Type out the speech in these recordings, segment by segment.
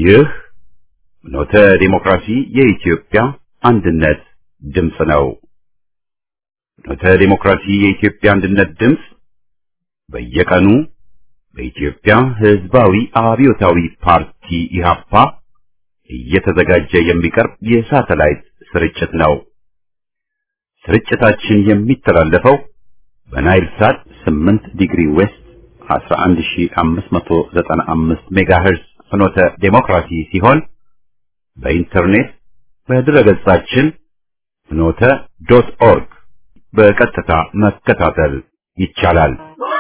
ይህ ኖተ ዲሞክራሲ የኢትዮጵያ አንድነት ድምፅ ነው። ኖተ ዲሞክራሲ የኢትዮጵያ አንድነት ድምፅ በየቀኑ በኢትዮጵያ ሕዝባዊ አብዮታዊ ፓርቲ ኢህአፓ እየተዘጋጀ የሚቀርብ የሳተላይት ስርጭት ነው። ስርጭታችን የሚተላለፈው በናይል ሳት 8 ዲግሪ ዌስት 11595 ሜጋሄርዝ ፍኖተ ዴሞክራሲ ሲሆን በኢንተርኔት በድረገጻችን ፍኖተ ዶት ኦርግ በቀጥታ መከታተል ይቻላል።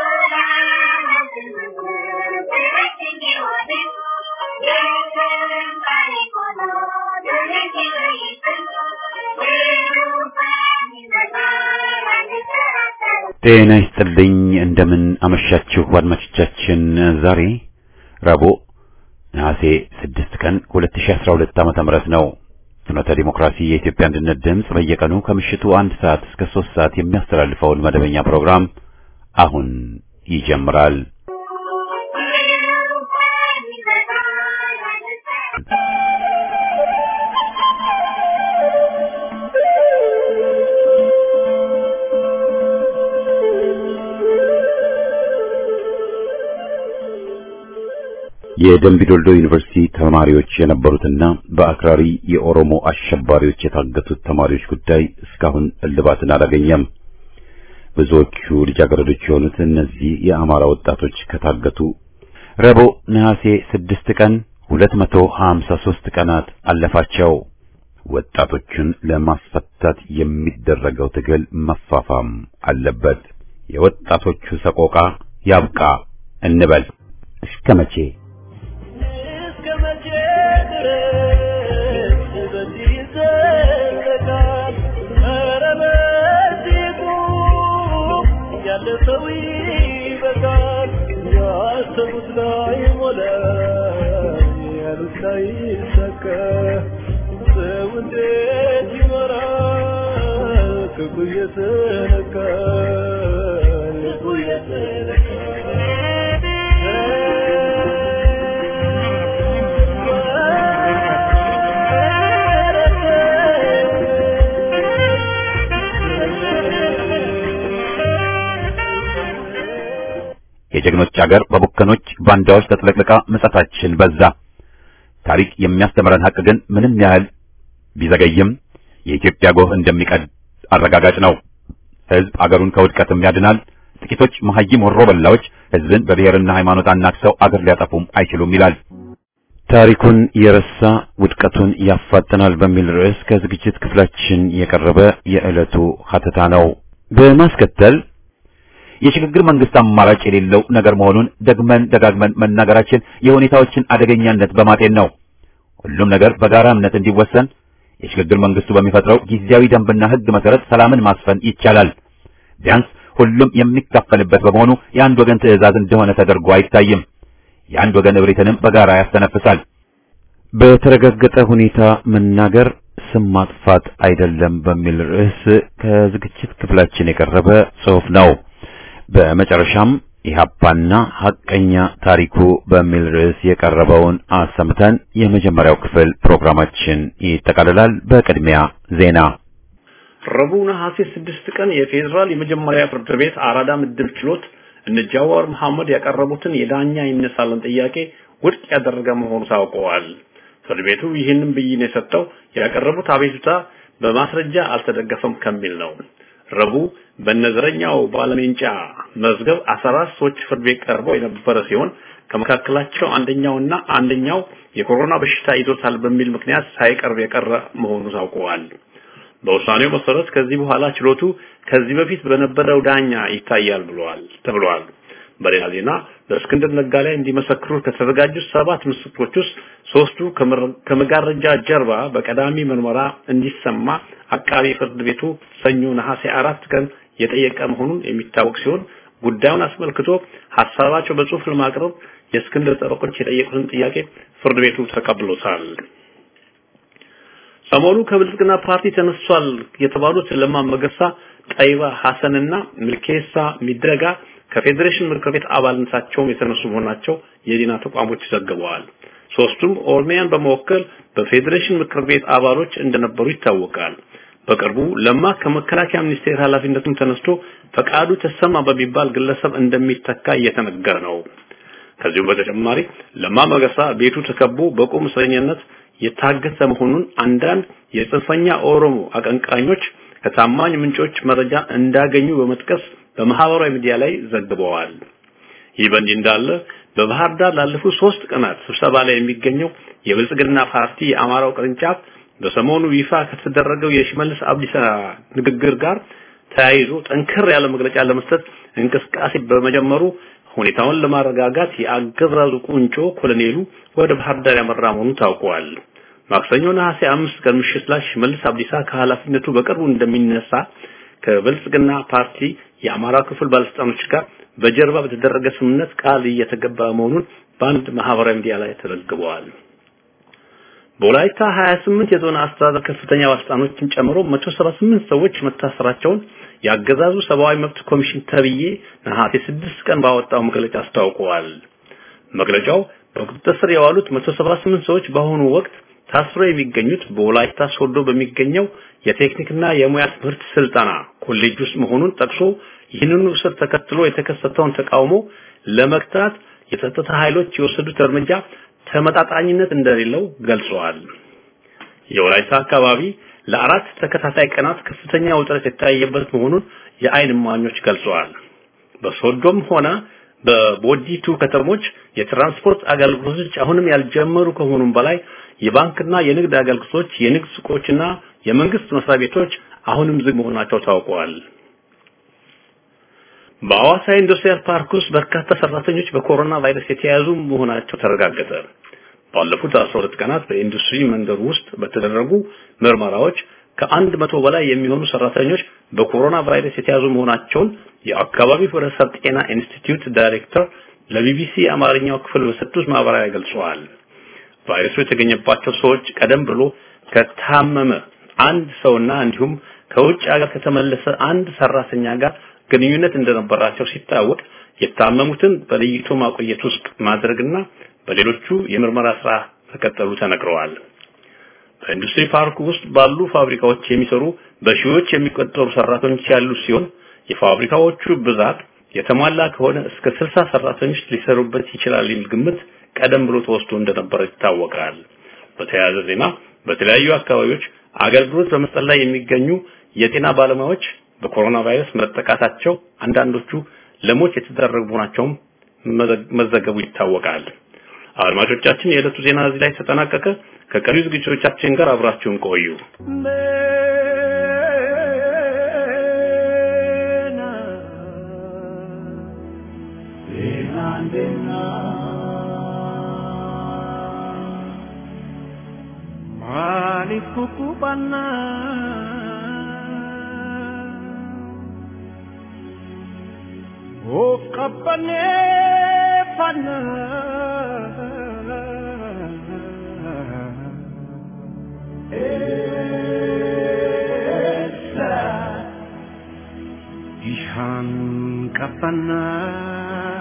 ጤና ይስጥልኝ። እንደምን አመሻችሁ አድማጮቻችን። ዛሬ ረቡዕ ነሐሴ 6 ቀን 2012 ዓመተ ምህረት ነው። ፍኖተ ዲሞክራሲ የኢትዮጵያ አንድነት ድምፅ በየቀኑ ከምሽቱ አንድ ሰዓት እስከ ሶስት ሰዓት የሚያስተላልፈውን መደበኛ ፕሮግራም አሁን ይጀምራል። የደምቢ ዶልዶ ዩኒቨርሲቲ ተማሪዎች የነበሩትና በአክራሪ የኦሮሞ አሸባሪዎች የታገቱት ተማሪዎች ጉዳይ እስካሁን እልባትን አላገኘም። ብዙዎቹ ልጃገረዶች የሆኑት እነዚህ የአማራ ወጣቶች ከታገቱ ረቡዕ ነሐሴ ስድስት ቀን 253 ቀናት አለፋቸው። ወጣቶቹን ለማስፈታት የሚደረገው ትግል መፋፋም አለበት። የወጣቶቹ ሰቆቃ ያብቃ እንበል። እስከ መቼ? የጀግኖች አገር በቡከኖች ባንዳዎች ተጥለቅልቃ ምጸታችን በዛ። ታሪክ የሚያስተምረን ሀቅ ግን ምንም ያህል ቢዘገይም የኢትዮጵያ ጎህ እንደሚቀድ አረጋጋጭ ነው። ሕዝብ አገሩን ከውድቀትም ያድናል። ጥቂቶች መሐይም ወሮ በላዎች ሕዝብን በብሔርና ሃይማኖት አናክሰው አገር ሊያጠፉም አይችሉም ይላል። ታሪኩን የረሳ ውድቀቱን ያፋጥናል በሚል ርዕስ ከዝግጅት ክፍላችን የቀረበ የዕለቱ ሀተታ ነው። በማስከተል የሽግግር መንግስት አማራጭ የሌለው ነገር መሆኑን ደግመን ደጋግመን መናገራችን የሁኔታዎችን አደገኛነት በማጤን ነው። ሁሉም ነገር በጋራ እምነት እንዲወሰን የሽግግር መንግስቱ በሚፈጥረው ጊዜያዊ ደንብና ሕግ መሰረት ሰላምን ማስፈን ይቻላል። ቢያንስ ሁሉም የሚካፈልበት በመሆኑ የአንድ ወገን ትዕዛዝ እንደሆነ ተደርጎ አይታይም። የአንድ ወገን እብሪትንም በጋራ ያስተነፍሳል። በተረጋገጠ ሁኔታ መናገር ስም ማጥፋት አይደለም በሚል ርዕስ ከዝግጅት ክፍላችን የቀረበ ጽሑፍ ነው። በመጨረሻም ኢህአፓና ሐቀኛ ታሪኩ በሚል ርዕስ የቀረበውን አሰምተን የመጀመሪያው ክፍል ፕሮግራማችን ይጠቃልላል። በቅድሚያ ዜና። ረቡዕ ነሐሴ ስድስት ቀን የፌዴራል የመጀመሪያ ፍርድ ቤት አራዳ ምድብ ችሎት እነ ጃዋር መሐመድ ያቀረቡትን የዳኛ ይነሳልን ጥያቄ ውድቅ ያደረገ መሆኑ ታውቀዋል። ፍርድ ቤቱ ይህንን ብይን የሰጠው ያቀረቡት አቤቱታ በማስረጃ አልተደገፈም ከሚል ነው። ረቡዕ በነዘረኛው ባለሜንጫ መዝገብ 14 ሰዎች ፍርድ ቤት ቀርበው የነበረ ሲሆን ከመካከላቸው አንደኛውና አንደኛው የኮሮና በሽታ ይዞታል በሚል ምክንያት ሳይቀርብ የቀረ መሆኑ ታውቀዋል። በውሳኔው መሰረት ከዚህ በኋላ ችሎቱ ከዚህ በፊት በነበረው ዳኛ ይታያል ብለዋል ተብሏል። በሌላ ዜና በእስክንድር ነጋ ላይ እንዲመሰክሩ ከተዘጋጁት ሰባት ምስክሮች ውስጥ ሶስቱ ከመጋረጃ ጀርባ በቀዳሚ ምርመራ እንዲሰማ አቃቢ ፍርድ ቤቱ ሰኞ ነሐሴ አራት ቀን የጠየቀ መሆኑን የሚታወቅ ሲሆን ጉዳዩን አስመልክቶ ሀሳባቸው በጽሁፍ ለማቅረብ የእስክንድር ጠበቆች የጠየቁትን ጥያቄ ፍርድ ቤቱ ተቀብሎታል። ሰሞኑ ከብልጽግና ፓርቲ ተነሷል የተባሉት ለማ መገርሳ፣ ጠይባ ሐሰንና ሚልኬሳ ሚደጋ ከፌዴሬሽን ምክር ቤት አባልነታቸውም የተነሱ መሆናቸው የዜና ተቋሞች ዘግበዋል። ሶስቱም ኦሮሚያን በመወከል በፌዴሬሽን ምክር ቤት አባሎች እንደነበሩ ይታወቃል። በቅርቡ ለማ ከመከላከያ ሚኒስቴር ኃላፊነቱን ተነስቶ ፈቃዱ ተሰማ በሚባል ግለሰብ እንደሚተካ እየተነገረ ነው። ከዚሁ በተጨማሪ ለማ መገርሳ ቤቱ ተከቦ በቁም እስረኝነት የታገተ መሆኑን አንዳንድ የጽንፈኛ ኦሮሞ አቀንቃኞች ከታማኝ ምንጮች መረጃ እንዳገኙ በመጥቀስ በማህበራዊ ሚዲያ ላይ ዘግበዋል። ይህ በእንዲህ እንዳለ በባህር ዳር ላለፉት ሶስት ቀናት ስብሰባ ላይ የሚገኘው የብልጽግና ፓርቲ የአማራው ቅርንጫፍ በሰሞኑ ይፋ ከተደረገው የሽመልስ አብዲሳ ንግግር ጋር ተያይዞ ጠንከር ያለ መግለጫ ለመስጠት እንቅስቃሴ በመጀመሩ ሁኔታውን ለማረጋጋት የአገዛዙ ቁንጮ ኮሎኔሉ ወደ ባህር ዳር ያመራ መሆኑ ታውቋል። ማክሰኞ ነሐሴ አምስት ቀን ምሽት ላይ ሽመልስ አብዲሳ ከኃላፊነቱ በቅርቡ እንደሚነሳ ከብልጽግና ፓርቲ የአማራ ክፍል ባለስልጣኖች ጋር በጀርባ በተደረገ ስምምነት ቃል እየተገባ መሆኑን በአንድ ማህበራዊ ሚዲያ ላይ ተዘግበዋል። በወላይታ 28 የዞን አስተዳደር ከፍተኛ ባለስልጣኖችን ጨምሮ 178 ሰዎች መታሰራቸውን የአገዛዙ ሰብአዊ መብት ኮሚሽን ተብዬ ነሐሴ 6 ቀን ባወጣው መግለጫ አስታውቀዋል። መግለጫው በቁጥጥር ስር የዋሉት 178 ሰዎች በአሁኑ ወቅት ታስረው የሚገኙት በወላይታ ሶዶ በሚገኘው የቴክኒክና የሙያ ትምህርት ስልጠና ኮሌጅ ውስጥ መሆኑን ጠቅሶ ይህንኑ እስር ተከትሎ የተከሰተውን ተቃውሞ ለመግታት የጸጥታ ኃይሎች የወሰዱት እርምጃ ተመጣጣኝነት እንደሌለው ገልጸዋል። የወላይታ አካባቢ ለአራት ተከታታይ ቀናት ከፍተኛ ውጥረት የታየበት መሆኑን የአይን እማኞች ገልጸዋል። በሶዶም ሆነ በቦዲቱ ከተሞች የትራንስፖርት አገልግሎቶች አሁንም ያልጀመሩ ከመሆኑም በላይ የባንክና የንግድ አገልግሎቶች፣ የንግድ ሱቆችና የመንግስት መስሪያ ቤቶች አሁንም ዝግ መሆናቸው ታውቀዋል። በአዋሳ ኢንዱስትሪያል ፓርክ ውስጥ በርካታ ሰራተኞች በኮሮና ቫይረስ የተያዙ መሆናቸው ተረጋገጠ። ባለፉት 12 ቀናት በኢንዱስትሪ መንደር ውስጥ በተደረጉ ምርመራዎች ከአንድ መቶ በላይ የሚሆኑ ሰራተኞች በኮሮና ቫይረስ የተያዙ መሆናቸውን የአካባቢው ህብረተሰብ ጤና ኢንስቲትዩት ዳይሬክተር ለቢቢሲ አማርኛው ክፍል በሰጡት ማብራሪያ ገልጸዋል። ቫይረሱ የተገኘባቸው ሰዎች ቀደም ብሎ ከታመመ አንድ ሰውና እንዲሁም ከውጭ ሀገር ከተመለሰ አንድ ሰራተኛ ጋር ግንኙነት እንደነበራቸው ሲታወቅ የታመሙትን በለይቶ ማቆየት ውስጥ ማድረግና በሌሎቹ የምርመራ ስራ ተከተሉ ተነግረዋል። በኢንዱስትሪ ፓርክ ውስጥ ባሉ ፋብሪካዎች የሚሰሩ በሺዎች የሚቆጠሩ ሰራተኞች ያሉ ሲሆን የፋብሪካዎቹ ብዛት የተሟላ ከሆነ እስከ 60 ሰራተኞች ሊሰሩበት ይችላል የሚል ግምት ቀደም ብሎ ተወስዶ እንደነበረ ይታወቃል። በተያያዘ ዜና በተለያዩ አካባቢዎች አገልግሎት በመስጠት ላይ የሚገኙ የጤና ባለሙያዎች በኮሮና ቫይረስ መጠቃታቸው አንዳንዶቹ ለሞት የተደረጉ መሆናቸውም መዘገቡ ይታወቃል። አድማጮቻችን፣ የዕለቱ ዜና እዚህ ላይ ተጠናቀቀ። ከቀሪው ዝግጅቶቻችን ጋር አብራችሁን ቆዩ። Maaliif kukkubannaa of qabbanneeffannaa eessa bishaan qabbannaa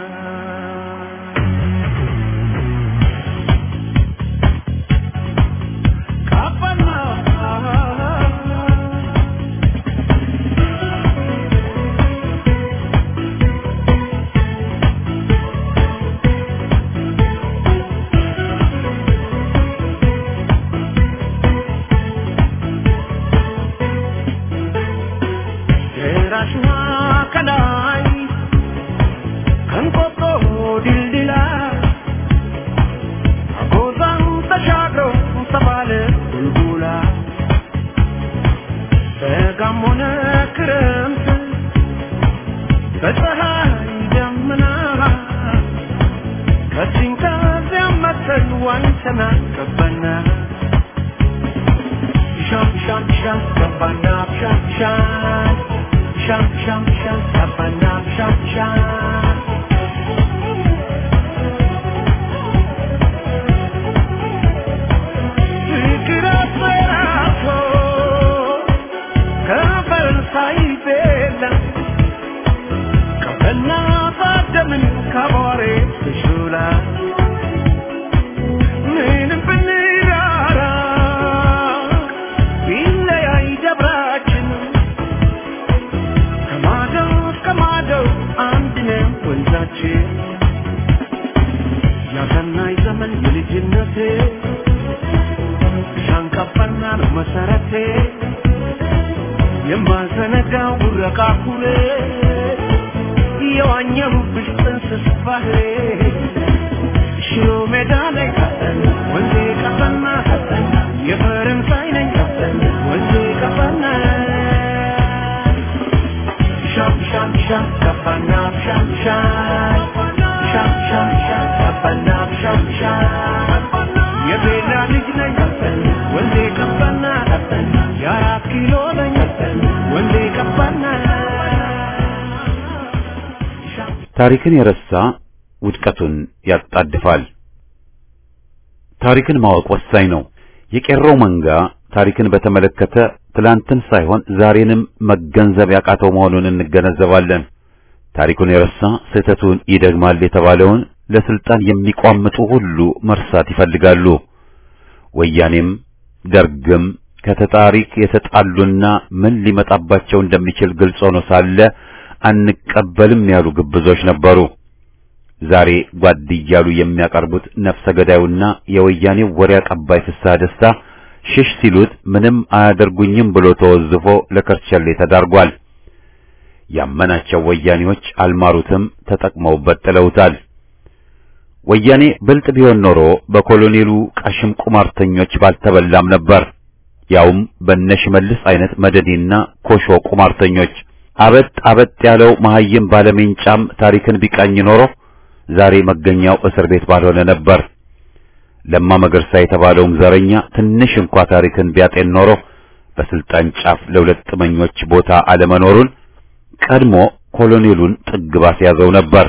ያሳየችን ያሰናይ ዘመን የልጅነቴ ሻንቀባና ነው መሰረቴ የማዘነጋው ጉረቃ ኩሬ የዋኘሁብሽ ጥንስስ ባህሬ ሽሮ ሜዳ ላይ ወንዜ ቀፈና የፈረንሳይ ነኝ ወንዜ ቀፈና ሻም ሻም ሻም ቀፈና ሻም ሻም ሻም ሻም ሻም ቀፈና ሻም ሻም የቤላ ልጅ ነኝ ወንዜ ቀፈና የአራት ኪሎ ነኝ ወንዜ ቀፈና ታሪክን የረሳ ውድቀቱን ያጣድፋል። ታሪክን ማወቅ ወሳኝ ነው። የቄሮው መንጋ ታሪክን በተመለከተ ትላንትን ሳይሆን ዛሬንም መገንዘብ ያቃተው መሆኑን እንገነዘባለን። ታሪኩን የረሳ ስህተቱን ይደግማል የተባለውን ለስልጣን የሚቋምጡ ሁሉ መርሳት ይፈልጋሉ። ወያኔም ደርግም ከተታሪክ የተጣሉና ምን ሊመጣባቸው እንደሚችል ግልጽ ሆኖ ሳለ አንቀበልም ያሉ ግብዞች ነበሩ። ዛሬ ጓድ እያሉ የሚያቀርቡት ነፍሰ ገዳዩና የወያኔው ወሬ አቀባይ ፍስሐ ደስታ ሽሽ ሲሉት ምንም አያደርጉኝም ብሎ ተወዝፎ ለከርቸሌ ተዳርጓል። ያመናቸው ወያኔዎች አልማሩትም፣ ተጠቅመውበት ጥለውታል። ወያኔ ብልጥ ቢሆን ኖሮ በኮሎኔሉ ቀሽም ቁማርተኞች ባልተበላም ነበር። ያውም በነሽመልስ አይነት መደዴና ኮሾ ቁማርተኞች አበጥ አበጥ ያለው መሐይም ባለሜንጫም ታሪክን ቢቃኝ ኖሮ ዛሬ መገኛው እስር ቤት ባልሆነ ነበር። ለማ መገርሳ የተባለውም ዘረኛ ትንሽ እንኳ ታሪክን ቢያጤን ኖሮ በስልጣን ጫፍ ለሁለት ጥመኞች ቦታ አለመኖሩን ቀድሞ ኮሎኔሉን ጥግ ባስያዘው ነበር።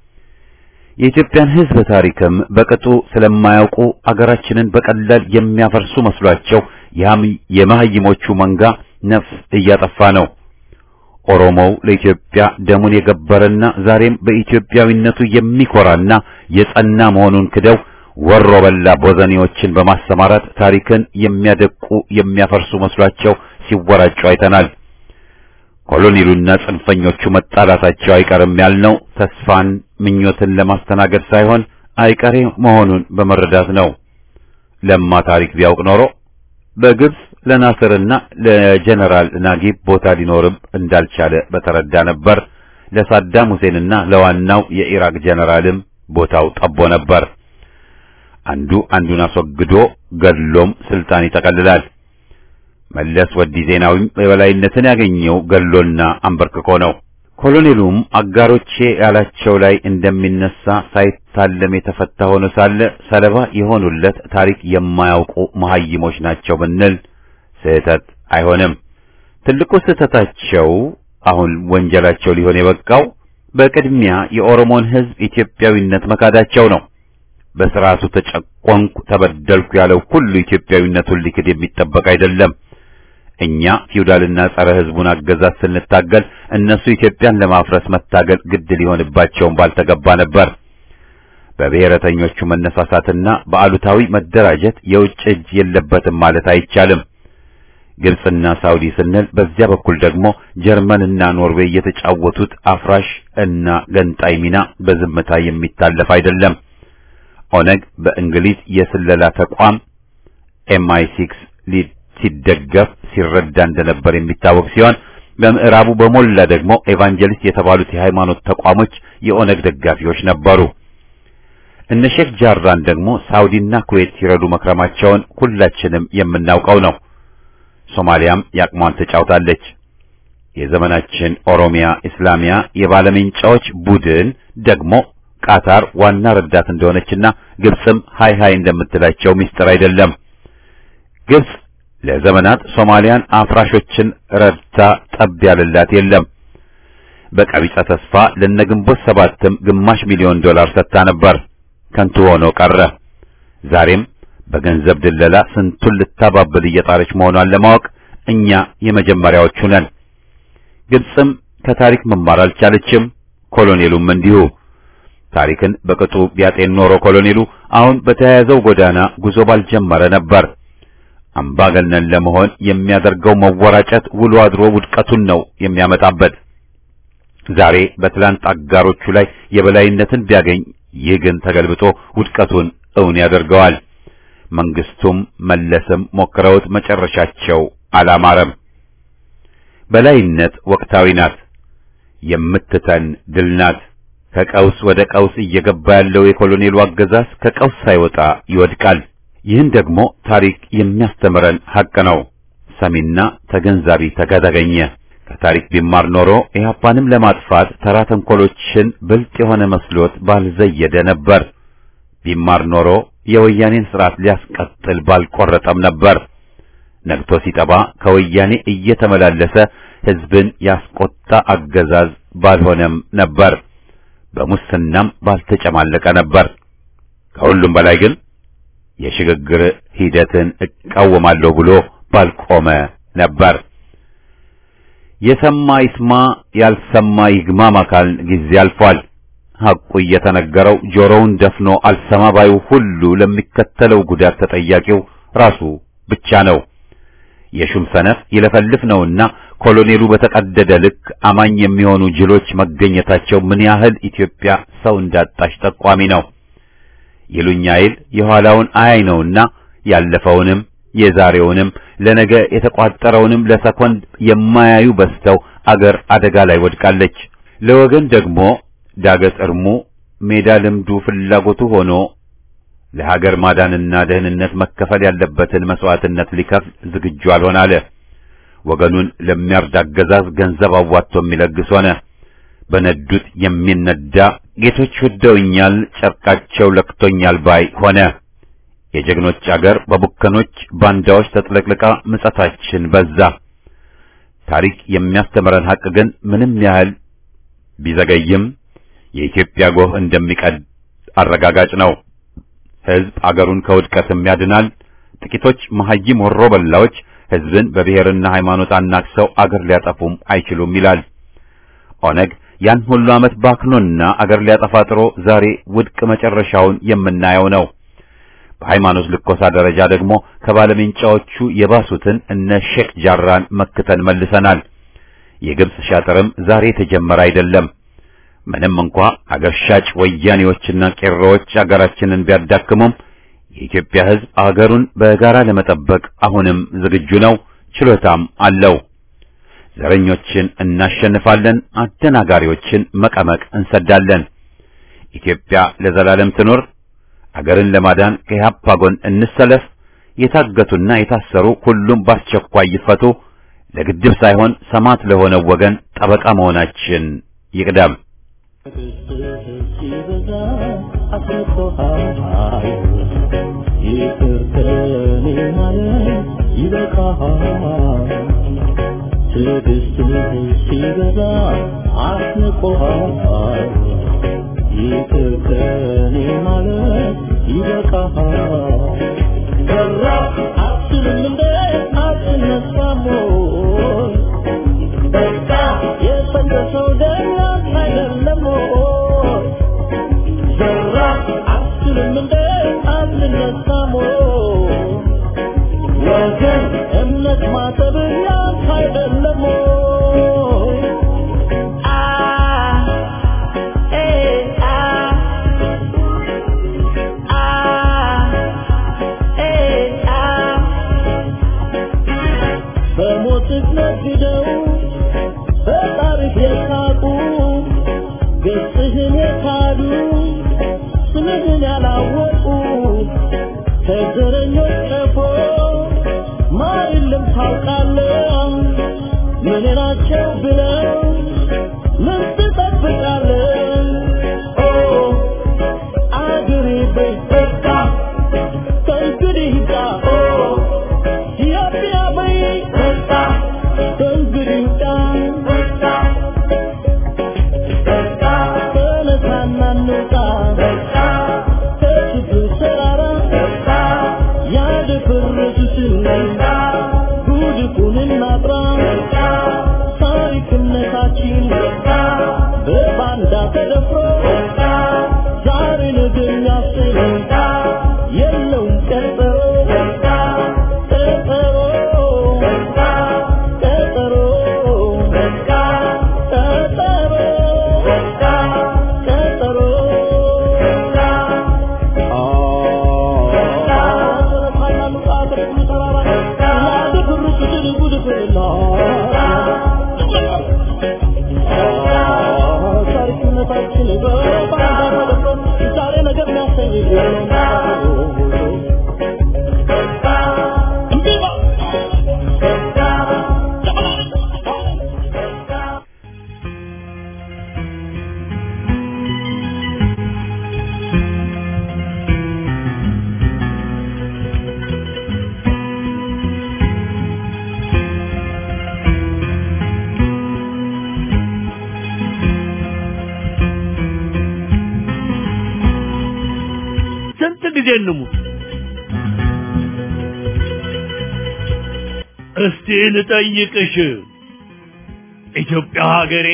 የኢትዮጵያን ሕዝብ ታሪክም በቅጡ ስለማያውቁ አገራችንን በቀላል የሚያፈርሱ መስሏቸው የመሐይሞቹ መንጋ ነፍስ እያጠፋ ነው። ኦሮሞው ለኢትዮጵያ ደሙን የገበረና ዛሬም በኢትዮጵያዊነቱ የሚኮራና የጸና መሆኑን ክደው ወሮ በላ ቦዘኔዎችን በማሰማራት ታሪክን የሚያደቁ የሚያፈርሱ መስሏቸው ሲወራጩ አይተናል። ኮሎኔሉና ጽንፈኞቹ መጣላታቸው አይቀርም ያልነው ተስፋን ምኞትን ለማስተናገድ ሳይሆን አይቀሬ መሆኑን በመረዳት ነው። ለማ ታሪክ ቢያውቅ ኖሮ በግብጽ ለናስርና ለጀነራል ናጊብ ቦታ ሊኖርም እንዳልቻለ በተረዳ ነበር። ለሳዳም ሁሴንና ለዋናው የኢራቅ ጀነራልም ቦታው ጠቦ ነበር። አንዱ አንዱን አስወግዶ ገድሎም ስልጣን ይጠቀልላል። መለስ ወዲ ዜናዊም የበላይነትን ያገኘው ገሎና አንበርክኮ ነው። ኮሎኔሉም አጋሮቼ ያላቸው ላይ እንደሚነሳ ሳይታለም የተፈታ ሆኖ ሳለ ሰለባ የሆኑለት ታሪክ የማያውቁ መሐይሞች ናቸው ብንል ስህተት አይሆንም። ትልቁ ስህተታቸው አሁን ወንጀላቸው ሊሆን የበቃው በቅድሚያ የኦሮሞን ሕዝብ ኢትዮጵያዊነት መካዳቸው ነው። በስርዓቱ ተጨቆንኩ፣ ተበደልኩ ያለው ሁሉ ኢትዮጵያዊነቱን ሊክድ የሚጠበቅ አይደለም። እኛ ፊውዳልና ጸረ ሕዝቡን አገዛዝ ስንታገል እነሱ ኢትዮጵያን ለማፍረስ መታገል ግድ ሊሆንባቸውም ባልተገባ ነበር። በብሔረተኞቹ መነሳሳትና በአሉታዊ መደራጀት የውጭ እጅ የለበትም ማለት አይቻልም። ግብጽና ሳውዲ ስንል በዚያ በኩል ደግሞ ጀርመንና ኖርዌይ የተጫወቱት አፍራሽ እና ገንጣይ ሚና በዝምታ የሚታለፍ አይደለም። ኦነግ በእንግሊዝ የስለላ ተቋም ኤምአይ ሲክስ ሲደገፍ ሲረዳ እንደነበር የሚታወቅ ሲሆን በምዕራቡ በሞላ ደግሞ ኤቫንጀሊስት የተባሉት የሃይማኖት ተቋሞች የኦነግ ደጋፊዎች ነበሩ። እነ ሼክ ጃራን ደግሞ ሳውዲና ኩዌት ሲረዱ መክረማቸውን ሁላችንም የምናውቀው ነው። ሶማሊያም ያቅሟን ተጫውታለች። የዘመናችን ኦሮሚያ ኢስላሚያ የባለሜንጫዎች ቡድን ደግሞ ቃታር ዋና ረዳት እንደሆነችና ግብጽም ሃይ ሃይ እንደምትላቸው ሚስጥር አይደለም። ግብጽ ለዘመናት ሶማሊያን አፍራሾችን ረድታ ጠብ ያለላት የለም። በቀቢጸ ተስፋ ለነግንቦት ሰባትም ግማሽ ሚሊዮን ዶላር ሰጥታ ነበር። ከንቱ ሆኖ ቀረ። ዛሬም በገንዘብ ድለላ ስንቱን ልታባብል እየጣረች መሆኗን ለማወቅ እኛ የመጀመሪያዎቹ ነን። ግብጽም ከታሪክ መማር አልቻለችም። ኮሎኔሉም እንዲሁ። ታሪክን በቅጡ ቢያጤን ኖሮ ኮሎኔሉ አሁን በተያያዘው ጎዳና ጉዞ ባልጀመረ ነበር። አምባገነን ለመሆን የሚያደርገው መወራጨት ውሎ አድሮ ውድቀቱን ነው የሚያመጣበት። ዛሬ በትላንት አጋሮቹ ላይ የበላይነትን ቢያገኝ ይህ ግን ተገልብጦ ውድቀቱን እውን ያደርገዋል። መንግስቱም መለስም ሞክረውት መጨረሻቸው አላማረም። በላይነት ወቅታዊ ናት፣ የምትተን ድል ናት። ከቀውስ ወደ ቀውስ እየገባ ያለው የኮሎኔሉ አገዛዝ ከቀውስ ሳይወጣ ይወድቃል። ይህን ደግሞ ታሪክ የሚያስተምረን ሐቅ ነው። ሰሚና ተገንዛቢ ተገኘ። ከታሪክ ቢማር ኖሮ ኢህአፓንም ለማጥፋት ተራ ተንኮሎችን ብልጥ የሆነ መስሎት ባልዘየደ ነበር። ቢማር ኖሮ የወያኔን ስርዓት ሊያስቀጥል ባልቆረጠም ነበር። ነግቶ ሲጠባ ከወያኔ እየተመላለሰ ህዝብን ያስቆጣ አገዛዝ ባልሆነም ነበር። በሙስናም ባልተጨማለቀ ነበር። ከሁሉም በላይ ግን የሽግግር ሂደትን እቃወማለሁ ብሎ ባልቆመ ነበር። የሰማ ይስማ፣ ያልሰማ ይግማም አካል ጊዜ አልፏል። ሐቁ እየተነገረው ጆሮውን ደፍኖ አልሰማ ባዩ ሁሉ ለሚከተለው ጉዳት ተጠያቂው ራሱ ብቻ ነው። የሹም ሰነፍ ይለፈልፍ ነውና ኮሎኔሉ በተቀደደ ልክ አማኝ የሚሆኑ ጅሎች መገኘታቸው ምን ያህል ኢትዮጵያ ሰው እንዳጣች ጠቋሚ ነው። ይሉኝ አይል የኋላውን አያይ ነውና ያለፈውንም የዛሬውንም ለነገ የተቋጠረውንም ለሰኮንድ የማያዩ በስተው አገር አደጋ ላይ ወድቃለች። ለወገን ደግሞ ዳገት እርሙ ሜዳ ልምዱ ፍላጎቱ ሆኖ ለሀገር ማዳንና ደህንነት መከፈል ያለበትን መስዋዕትነት ሊከፍል ዝግጁ አልሆን አለ። ወገኑን ለሚያርድ አገዛዝ ገንዘብ አዋጥቶ የሚለግስ ሆነ። በነዱት የሚነዳ ጌቶች ወደውኛል፣ ጨርቃቸው ለክቶኛል ባይ ሆነ። የጀግኖች አገር በቡከኖች ባንዳዎች ተጥለቅልቃ ምጸታችን በዛ። ታሪክ የሚያስተምረን ሐቅ ግን ምንም ያህል ቢዘገይም የኢትዮጵያ ጎህ እንደሚቀድ አረጋጋጭ ነው። ሕዝብ አገሩን ከውድቀትም ያድናል። ጥቂቶች መሐይም ወሮ በላዎች ሕዝብን በብሔርና ሃይማኖት አናክሰው አገር ሊያጠፉም አይችሉም ይላል። ኦነግ ያን ሁሉ ዓመት ባክኖና አገር ሊያጠፋ ጥሮ ዛሬ ውድቅ መጨረሻውን የምናየው ነው። በሃይማኖት ልኮሳ ደረጃ ደግሞ ከባለሜንጫዎቹ የባሱትን እነ ሼክ ጃራን መክተን መልሰናል። የግብጽ ሻጥርም ዛሬ የተጀመረ አይደለም። ምንም እንኳ አገር ሻጭ ወያኔዎችና ቄሮዎች አገራችንን ቢያዳክሙም የኢትዮጵያ ሕዝብ አገሩን በጋራ ለመጠበቅ አሁንም ዝግጁ ነው፣ ችሎታም አለው። ዘረኞችን እናሸንፋለን፣ አደናጋሪዎችን መቀመቅ እንሰዳለን። ኢትዮጵያ ለዘላለም ትኖር። አገርን ለማዳን ከኢህአፓ ጎን እንሰለፍ። የታገቱና የታሰሩ ሁሉም በአስቸኳይ ይፈቱ። ለግድብ ሳይሆን ሰማዕት ለሆነው ወገን ጠበቃ መሆናችን ይቅደም። ትዕግስትህ ሲበዛ አስንቆሃል። ይቅር ከኔ ማለት ይበቃሃል። በራ አትልም እንደ አትነሳም ወይ? በቃ የፈለሰው ደም አይደለም ወይ? በራ አትልም እንደ አትነሳም ወይ? ወገን እምነት ማጠብ ያንተ አይደለም ወይ? አ ኤ አ አ ኤ አ በሞትህ ነግደው በታሪክ የሳቁ ገጽህን የካዱ ስምህን ያላወቁ ከዘረኞች ቀፎ ማር የለም ታውቃለህ። ምን ናቸው ብለው ምን ትጠብቃለህ? ኦ አገሬ በይ በቃ ከእንግዲህ ይብቃ። ኦ ኢትዮጵያ በይ በቃ ከእንግዲህ ይብቃ። በቃ ተነሳና እንውጣ ከችግር ተራራ ያደፈረሱትን ጉድፉን እናጥራ ታሪክነታችን በባንዳ ተደፍሮ ዛሬ ነገ የሚያስብ የለውም ቀጠሮ ቀጠሮ ቀጠሮ ቀጠሮ ነፃነታችን በባንዳ ተደፍሮ ዛሬ ነገር የሚያሰኝ ስንት ጊዜ እንሙት? እስቲ ልጠይቅሽ ኢትዮጵያ ሀገሬ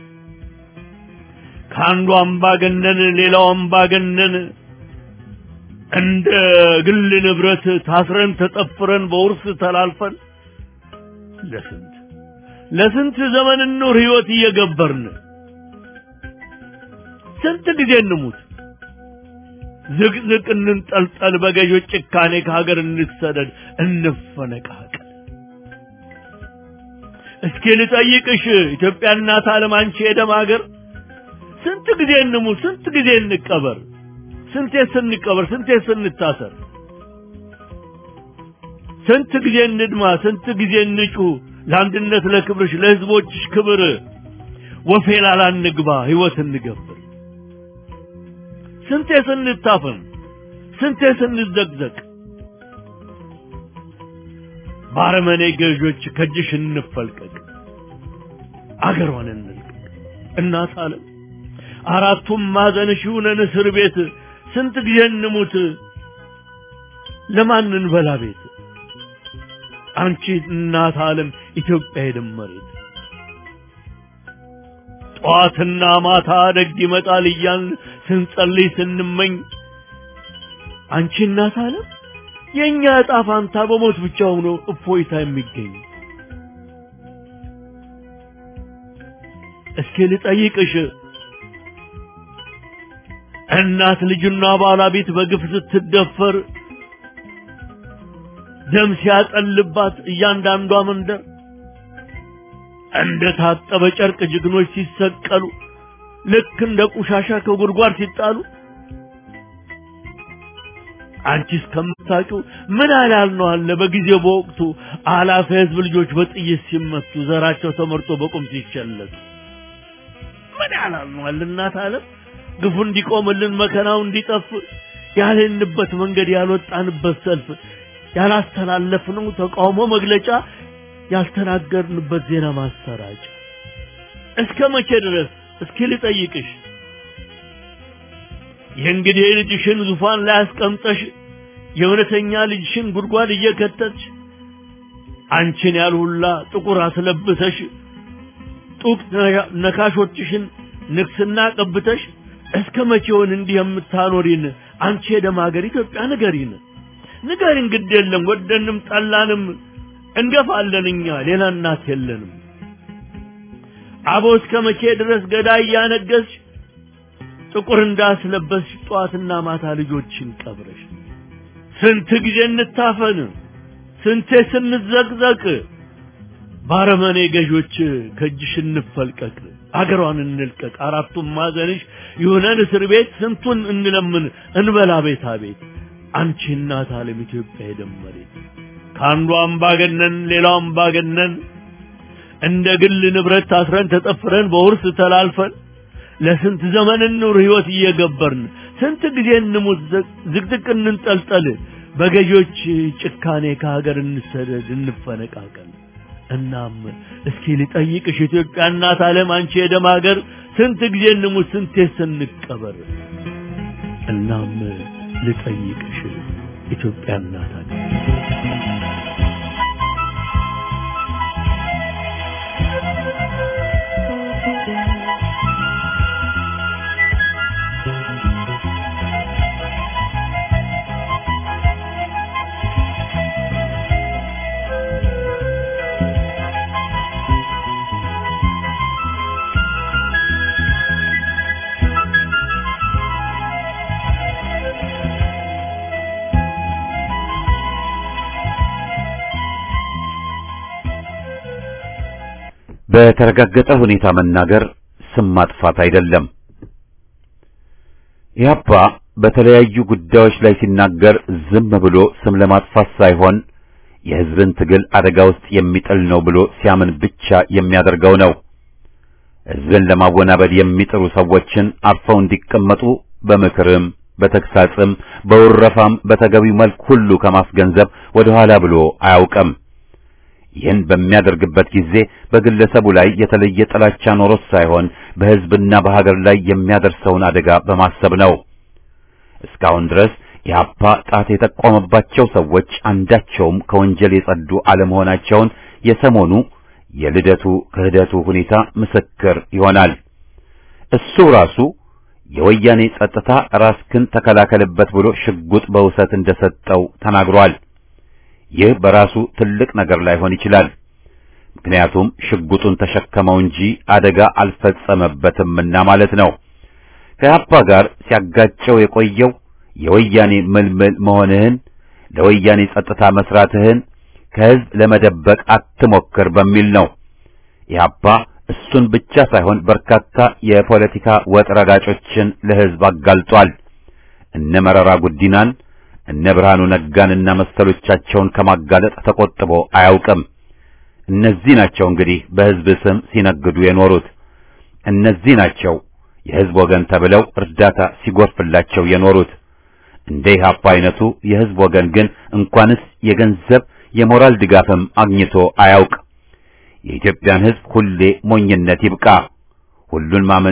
ከአንዱ አምባገነን ሌላው አምባገነን እንደ ግል ንብረት ታስረን ተጠፍረን በውርስ ተላልፈን ለስንት ለስንት ዘመን ኑር ህይወት እየገበርን ስንት ጊዜ እንሙት? ዝቅዝቅ እንንጠልጠል፣ በገዦች ጭካኔ ከሀገር እንሰደድ፣ እንፈነቃቀል። እስኪ ልጠይቅሽ ኢትዮጵያ እናት ዓለም አንቺ የደም ሀገር ስንት ጊዜ እንሙት? ስንት ጊዜ እንቀበር? ስንቴ ስንቀበር? ስንቴ ስንታሰር? ስንት ጊዜ እንድማ? ስንት ጊዜ እንጩህ? ለአንድነት ለክብርሽ፣ ለህዝቦችሽ ክብር ወፌላላ እንግባ፣ ህይወት እንገብር። ስንቴ ስንታፈን ስንቴ ስንዘግዘቅ ባረመኔ ገዦች ከእጅሽ እንፈልቀቅ አገሯን እንልቀቅ እናት ዓለም አራቱም ማዕዘንሽ ይሁነን እስር ቤት ስንት ጊዜ እንሙት ለማን እንበላ ቤት አንቺ እናት ዓለም ኢትዮጵያ የደመሬት ጠዋትና ማታ ደግ ይመጣል እያልን ስንጸልይ ስንመኝ አንቺ እናት ዓለም የእኛ ዕጣ ፋንታ በሞት ብቻ ሆኖ እፎይታ የሚገኝ እስኪ ልጠይቅሽ እናት ልጅና ባለቤት በግፍ ስትደፈር ደም ሲያጠልባት እያንዳንዷ መንደር እንደ ታጠበ ጨርቅ ጀግኖች ሲሰቀሉ ልክ እንደ ቆሻሻ ከጉድጓድ ሲጣሉ አንቺ እስከምታውቂው ምን ያህል ነው አለ በጊዜው በወቅቱ አላፊ ህዝብ ልጆች በጥይት ሲመቱ ዘራቸው ተመርጦ በቁም ሲቸለሱ ምን ያህል ነው አለ እናት ዓለም ግፉ እንዲቆምልን መከራው እንዲጠፍ ያልንበት መንገድ ያልወጣንበት ሰልፍ ያላስተላለፍነው ተቃውሞ መግለጫ ያልተናገርንበት ዜና ማሰራጫ እስከ መቼ ድረስ እስኪ ልጠይቅሽ የእንግዲህ ልጅሽን ዙፋን ላይ አስቀምጠሽ የእውነተኛ ልጅሽን ጉድጓድ እየከተትሽ አንቺን ያልሁላ ጥቁር አስለብሰሽ ጡቅ ነካሾችሽን ንግስና ቀብተሽ እስከ መቼውን እንዲህ የምታኖሪን አንቺ የደም ሀገር ኢትዮጵያ ንገሪን ንገሪን ግድ የለም ወደንም ጠላንም እንገፋለን እኛ ሌላ እናት የለንም አቦ እስከ መቼ ድረስ ገዳይ እያነገስሽ ጥቁር እንዳስለበስሽ ጠዋትና ማታ ልጆችን ቀብረሽ ስንት ጊዜ እንታፈን ስንቴ ስንዘቅዘቅ ባረመኔ ገዦች ከእጅሽ እንፈልቀቅ አገሯን እንልቀቅ አራቱም ማዘንሽ ይሁነን እስር ቤት ስንቱን እንለምን እንበላ ቤታ ቤት አንቺ እናት ዓለም ኢትዮጵያ የደመሬት ከአንዱ አምባገነን ሌላው አምባገነን እንደ ግል ንብረት ታስረን ተጠፍረን በውርስ ተላልፈን ለስንት ዘመን እንኑር ህይወት እየገበርን ስንት ጊዜ እንሙት ዝቅዝቅ እንንጠልጠል በገዢዎች ጭካኔ ከሀገር እንሰደድ እንፈነቃቀል እናም እስኪ ልጠይቅሽ ኢትዮጵያ እናት ዓለም አንቺ የደም ሀገር ስንት ጊዜ እንሙት ስንቴ ስንቀበር እናም ልጠይቅሽ ኢትዮጵያ እናት ሀገር በተረጋገጠ ሁኔታ መናገር ስም ማጥፋት አይደለም። ኢህአፓ በተለያዩ ጉዳዮች ላይ ሲናገር ዝም ብሎ ስም ለማጥፋት ሳይሆን የሕዝብን ትግል አደጋ ውስጥ የሚጥል ነው ብሎ ሲያምን ብቻ የሚያደርገው ነው። ሕዝብን ለማወናበድ የሚጥሩ ሰዎችን አርፈው እንዲቀመጡ በምክርም በተግሳጽም በውረፋም በተገቢው መልክ ሁሉ ከማስገንዘብ ወደ ኋላ ብሎ አያውቅም። ይህን በሚያደርግበት ጊዜ በግለሰቡ ላይ የተለየ ጥላቻ ኖሮት ሳይሆን በሕዝብና በሀገር ላይ የሚያደርሰውን አደጋ በማሰብ ነው። እስካሁን ድረስ ኢህአፓ ጣት የጠቆመባቸው ሰዎች አንዳቸውም ከወንጀል የጸዱ አለመሆናቸውን የሰሞኑ የልደቱ ክህደቱ ሁኔታ ምስክር ይሆናል። እሱ ራሱ የወያኔ ጸጥታ ራስክን ተከላከልበት ብሎ ሽጉጥ በውሰት እንደሰጠው ተናግሯል። ይህ በራሱ ትልቅ ነገር ላይሆን ይችላል። ምክንያቱም ሽጉጡን ተሸከመው እንጂ አደጋ አልፈጸመበትምና ማለት ነው። ከኢህአፓ ጋር ሲያጋጨው የቆየው የወያኔ ምልምል መሆንህን ለወያኔ ጸጥታ መስራትህን ከህዝብ ለመደበቅ አትሞክር በሚል ነው። ኢህአፓ እሱን ብቻ ሳይሆን በርካታ የፖለቲካ ወጥ ረጋጮችን ለህዝብ አጋልጧል። እነ መረራ ጉዲናን፣ እነ ብርሃኑ ነጋንና መሰሎቻቸውን ከማጋለጥ ተቆጥቦ አያውቅም። እነዚህ ናቸው እንግዲህ በህዝብ ስም ሲነግዱ የኖሩት። እነዚህ ናቸው የህዝብ ወገን ተብለው እርዳታ ሲጎርፍላቸው የኖሩት። እንደ ኢህአፓ አይነቱ የህዝብ ወገን ግን እንኳንስ የገንዘብ የሞራል ድጋፍም አግኝቶ አያውቅ። የኢትዮጵያን ህዝብ ሁሌ ሞኝነት ይብቃ፣ ሁሉን ማመን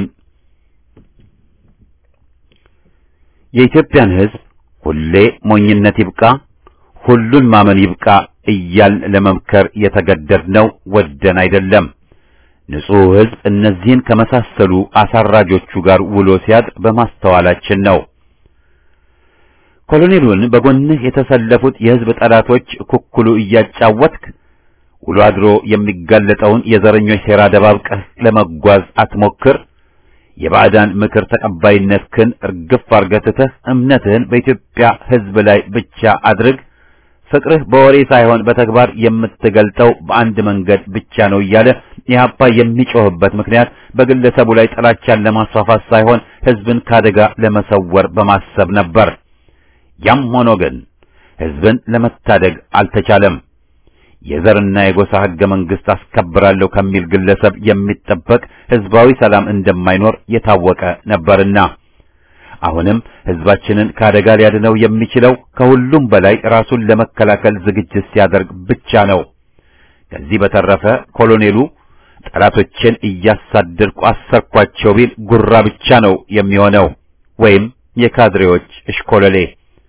የኢትዮጵያን ህዝብ ሁሌ ሞኝነት ይብቃ፣ ሁሉን ማመን ይብቃ እያልን ለመምከር የተገደድነው ወደን አይደለም። ንጹሕ ህዝብ እነዚህን ከመሳሰሉ አሳራጆቹ ጋር ውሎ ሲያድር በማስተዋላችን ነው። ኮሎኔሉን በጎንህ የተሰለፉት የህዝብ ጠላቶች ኩኩሉ እያጫወትክ ውሎ አድሮ የሚጋለጠውን የዘረኞች ሴራ ደባብቀህ ለመጓዝ አትሞክር። የባዕዳን ምክር ተቀባይነትህን እርግፍ አርገትተህ እምነትህን በኢትዮጵያ ህዝብ ላይ ብቻ አድርግ። ፍቅርህ በወሬ ሳይሆን በተግባር የምትገልጠው በአንድ መንገድ ብቻ ነው እያለ ኢህአፓ የሚጮህበት ምክንያት በግለሰቡ ላይ ጥላቻን ለማስፋፋት ሳይሆን ህዝብን ካደጋ ለመሰወር በማሰብ ነበር። ያም ሆኖ ግን ህዝብን ለመታደግ አልተቻለም። የዘርና የጎሳ ህገ መንግስት አስከብራለሁ ከሚል ግለሰብ የሚጠበቅ ህዝባዊ ሰላም እንደማይኖር የታወቀ ነበርና አሁንም ህዝባችንን ከአደጋ ሊያድነው የሚችለው ከሁሉም በላይ ራሱን ለመከላከል ዝግጅት ሲያደርግ ብቻ ነው። ከዚህ በተረፈ ኮሎኔሉ ጠላቶችን እያሳደድኩ አሰርኳቸው ቢል ጉራ ብቻ ነው የሚሆነው፣ ወይም የካድሬዎች እሽኮለሌ።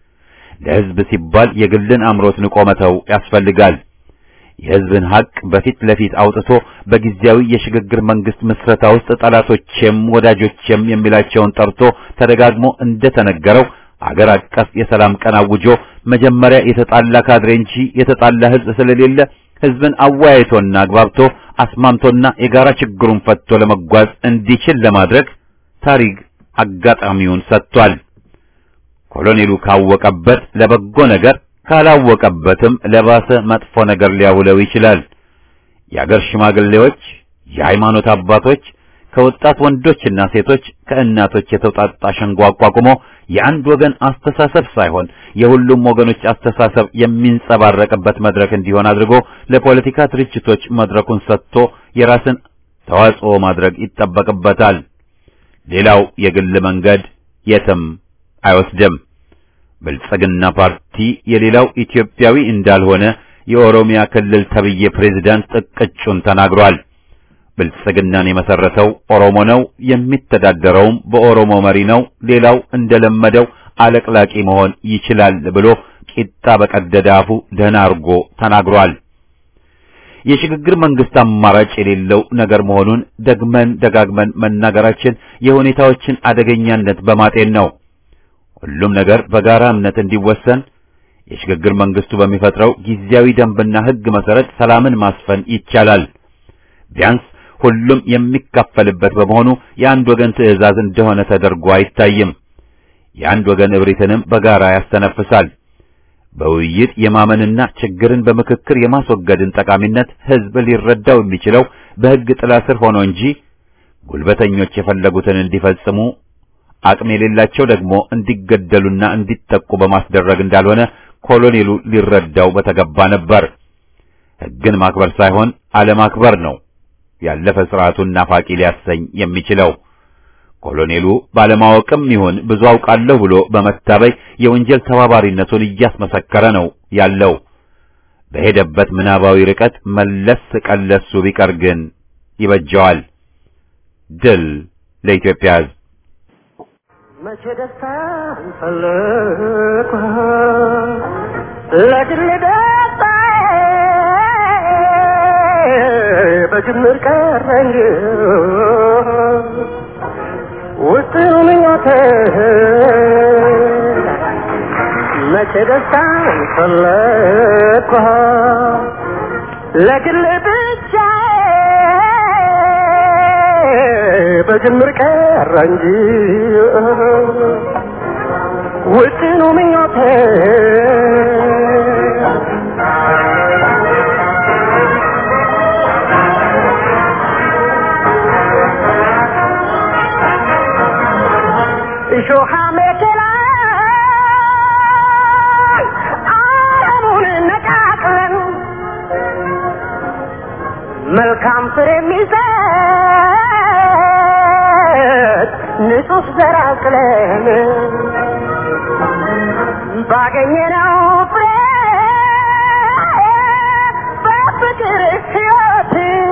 ለህዝብ ሲባል የግልን አምሮት ንቆ መተው ያስፈልጋል። የህዝብን ሀቅ በፊት ለፊት አውጥቶ በጊዜያዊ የሽግግር መንግስት ምስረታ ውስጥ ጠላቶቼም ወዳጆቼም የሚላቸውን ጠርቶ ተደጋግሞ እንደተነገረው አገር አቀፍ የሰላም ቀን አውጆ መጀመሪያ የተጣላ ካድሬ እንጂ የተጣላ ህዝብ ስለሌለ ህዝብን አወያይቶና አግባብቶ አስማምቶና የጋራ ችግሩን ፈትቶ ለመጓዝ እንዲችል ለማድረግ ታሪክ አጋጣሚውን ሰጥቷል። ኮሎኔሉ ካወቀበት ለበጎ ነገር ካላወቀበትም ለባሰ መጥፎ ነገር ሊያውለው ይችላል። የአገር ሽማግሌዎች፣ የሃይማኖት አባቶች፣ ከወጣት ወንዶችና ሴቶች፣ ከእናቶች የተውጣጣ ሸንጎ አቋቁሞ የአንድ ወገን አስተሳሰብ ሳይሆን የሁሉም ወገኖች አስተሳሰብ የሚንጸባረቅበት መድረክ እንዲሆን አድርጎ ለፖለቲካ ድርጅቶች መድረኩን ሰጥቶ የራስን ተዋጽኦ ማድረግ ይጠበቅበታል። ሌላው የግል መንገድ የትም አይወስድም። ብልጽግና ፓርቲ የሌላው ኢትዮጵያዊ እንዳልሆነ የኦሮሚያ ክልል ተብዬ ፕሬዝዳንት ጥቅጩን ተናግሯል። ብልጽግናን የመሰረተው ኦሮሞ ነው፣ የሚተዳደረውም በኦሮሞ መሪ ነው። ሌላው እንደለመደው አለቅላቂ መሆን ይችላል ብሎ ቂጣ በቀደደ አፉ ደህና አርጎ ተናግሯል። የሽግግር መንግስት አማራጭ የሌለው ነገር መሆኑን ደግመን ደጋግመን መናገራችን የሁኔታዎችን አደገኛነት በማጤን ነው። ሁሉም ነገር በጋራ እምነት እንዲወሰን የሽግግር መንግስቱ በሚፈጥረው ጊዜያዊ ደንብና ሕግ መሰረት ሰላምን ማስፈን ይቻላል። ቢያንስ ሁሉም የሚካፈልበት በመሆኑ የአንድ ወገን ትዕዛዝ እንደሆነ ተደርጎ አይታይም። የአንድ ወገን እብሪትንም በጋራ ያስተነፍሳል። በውይይት የማመንና ችግርን በምክክር የማስወገድን ጠቃሚነት ሕዝብ ሊረዳው የሚችለው በሕግ ጥላ ስር ሆኖ እንጂ ጉልበተኞች የፈለጉትን እንዲፈጽሙ አቅም የሌላቸው ደግሞ እንዲገደሉና እንዲጠቁ በማስደረግ እንዳልሆነ ኮሎኔሉ ሊረዳው በተገባ ነበር። ሕግን ማክበር ሳይሆን አለማክበር ነው ያለፈ ስርዓቱን ናፋቂ ሊያሰኝ የሚችለው። ኮሎኔሉ ባለማወቅም ይሁን ብዙ አውቃለሁ ብሎ በመታበይ የወንጀል ተባባሪነቱን እያስመሰከረ ነው ያለው። በሄደበት ምናባዊ ርቀት መለስ ቀለሱ ቢቀር ግን ይበጀዋል። ድል ለኢትዮጵያ ሕዝብ። መቼ ደስታ ፈለኩ ለግል ደስታ በጅምር ቀረ እንጂ ውጥኑ ምኞቴ መቼ ደስታ ፈለኩ ለግል ብቻ በጅምር ቀረ እንጂ ውጥኑ ምኞቴ እሾሃ መከላ አረሙን ነቃቅለን መልካም ፍሬ የሚሰጥ ንጹህ ዘር አቅለን ባገኘነው ፍሬ በፍቅር ሕይወት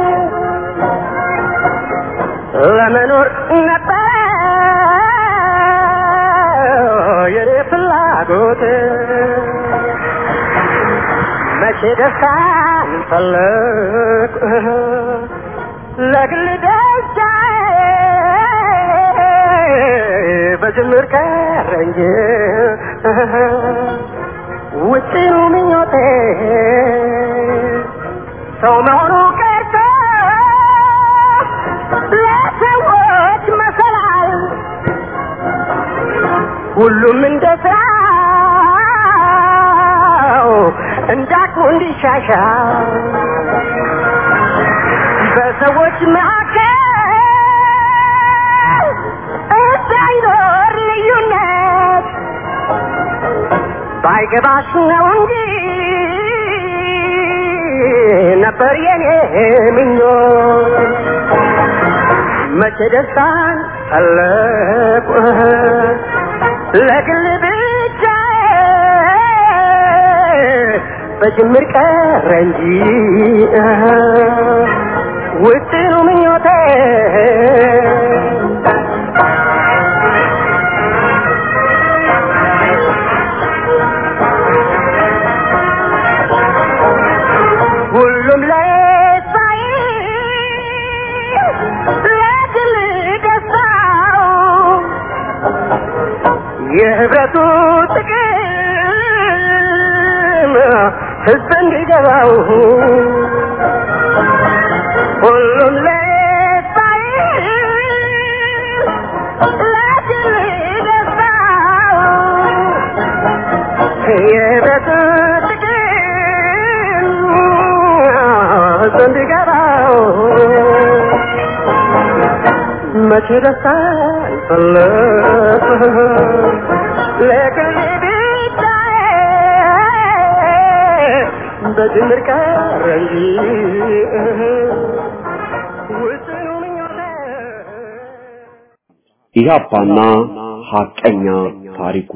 ለመኖር ነበር የኔ ፍላጎት መቼ ደስታን ፈለግ ለግል ደስታ በጅምር ቀረ እንጂ ውጭኑ ምኞቴ ሰው መሆኑ ቀርቶ ለሰዎች መሰላል ሁሉም እንደ ስራው እንዳቅሙ እንዲሻሻል በሰዎች መካከል እንዳይኖር ልዩነት ባይገባሽ ነው እንጂ ነበር የኔ ምኞት መቼ ደስታን ፈለቁ ለግል ብቻ በጅምር ቀረ እንጂ ውጥኑ ምኞቴ ሁሉም ለሳይ ለግል ደስታው የህብረቱ ጥቅም ህዝብ እንዲገባው ሁሉም ለሳይ ለግል ደስታው የህብረቱ ጥቅም ህዝብ እንዲገባው መቼ ደስታ ፈለግ ለግል ብቻ በድምር ቀረ እንጂ ውስኑ ምኞቴ ኢህአፓና ሐቀኛ ታሪኩ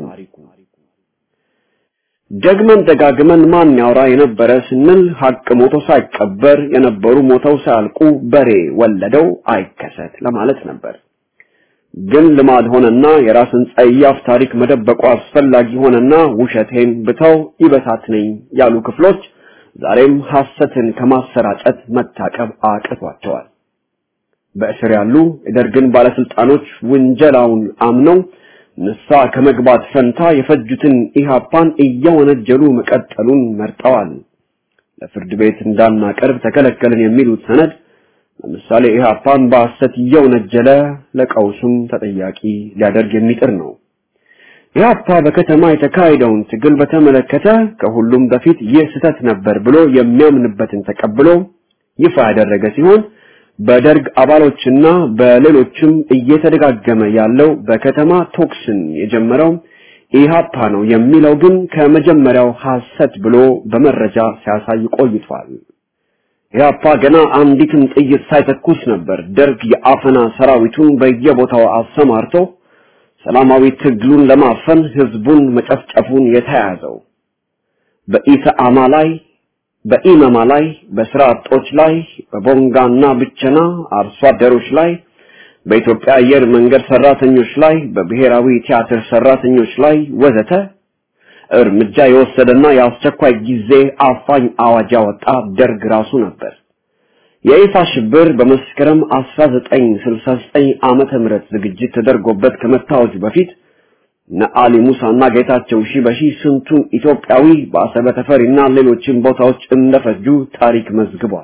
ደግመን ደጋግመን ማን ያውራ የነበረ ስንል ሐቅ ሞቶ ሳይቀበር የነበሩ ሞተው ሳያልቁ በሬ ወለደው አይከሰት ለማለት ነበር። ግን ልማድ ሆነና የራስን ጸያፍ ታሪክ መደበቁ አስፈላጊ ሆነና ውሸቴን ብተው ይበታትነኝ ያሉ ክፍሎች ዛሬም ሐሰትን ከማሰራጨት መታቀብ አቅቷቸዋል። በእስር ያሉ የደርግን ባለስልጣኖች ውንጀላውን አምነው ንስሐ ከመግባት ፈንታ የፈጁትን ኢህአፓን እየወነጀሉ መቀጠሉን መርጠዋል። ለፍርድ ቤት እንዳናቀርብ ተከለከልን የሚሉት ሰነድ ለምሳሌ ኢህአፓን በሐሰት እየወነጀለ ለቀውሱም ተጠያቂ ሊያደርግ የሚጥር ነው። ኢህአፓ በከተማ የተካሄደውን ትግል በተመለከተ ከሁሉም በፊት ይህ ስህተት ነበር ብሎ የሚያምንበትን ተቀብሎ ይፋ ያደረገ ሲሆን በደርግ አባሎችና በሌሎችም እየተደጋገመ ያለው በከተማ ቶክስን የጀመረው ኢሃፓ ነው የሚለው ግን ከመጀመሪያው ሐሰት ብሎ በመረጃ ሲያሳይ ቆይቷል። ኢሃፓ ገና አንዲትም ጥይት ሳይተኩስ ነበር ደርግ የአፈና ሰራዊቱን በየቦታው አሰማርቶ ሰላማዊ ትግሉን ለማፈን ህዝቡን መጨፍጨፉን የተያዘው። በኢሰአማ ላይ በኢመማ ላይ በስራ አጦች ላይ በቦንጋና ብቸና አርሶ አደሮች ላይ በኢትዮጵያ አየር መንገድ ሰራተኞች ላይ በብሔራዊ ቲያትር ሰራተኞች ላይ ወዘተ እርምጃ የወሰደና የአስቸኳይ ጊዜ አፋኝ አዋጅ ያወጣ ደርግ ራሱ ነበር። የይፋ ሽብር በመስከረም 1969 ዓመተ ምህረት ዝግጅት ተደርጎበት ከመታወጁ በፊት ነአሊ ሙሳና ጌታቸው ሺበሺ ስንቱን ኢትዮጵያዊ በአሰበ ተፈሪና ሌሎችን ቦታዎች እንደፈጁ ታሪክ መዝግቧል።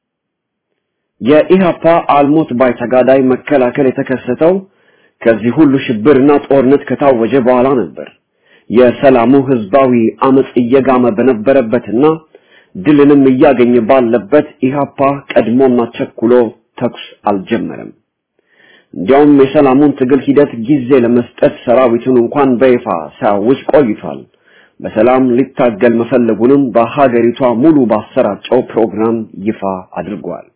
የኢሃፓ አልሞት ባይ ተጋዳይ መከላከል የተከሰተው ከዚህ ሁሉ ሽብርና ጦርነት ከታወጀ በኋላ ነበር። የሰላሙ ህዝባዊ አመጽ እየጋመ በነበረበትና ድልንም እያገኘ ባለበት ኢሃፓ ቀድሞና ቸኩሎ ተኩስ አልጀመረም። እንዲያውም የሰላሙን ትግል ሂደት ጊዜ ለመስጠት ሰራዊቱን እንኳን በይፋ ሲያውጅ ቆይቷል። በሰላም ሊታገል መፈለጉንም በሀገሪቷ ሙሉ ባሰራጨው ፕሮግራም ይፋ አድርጓል።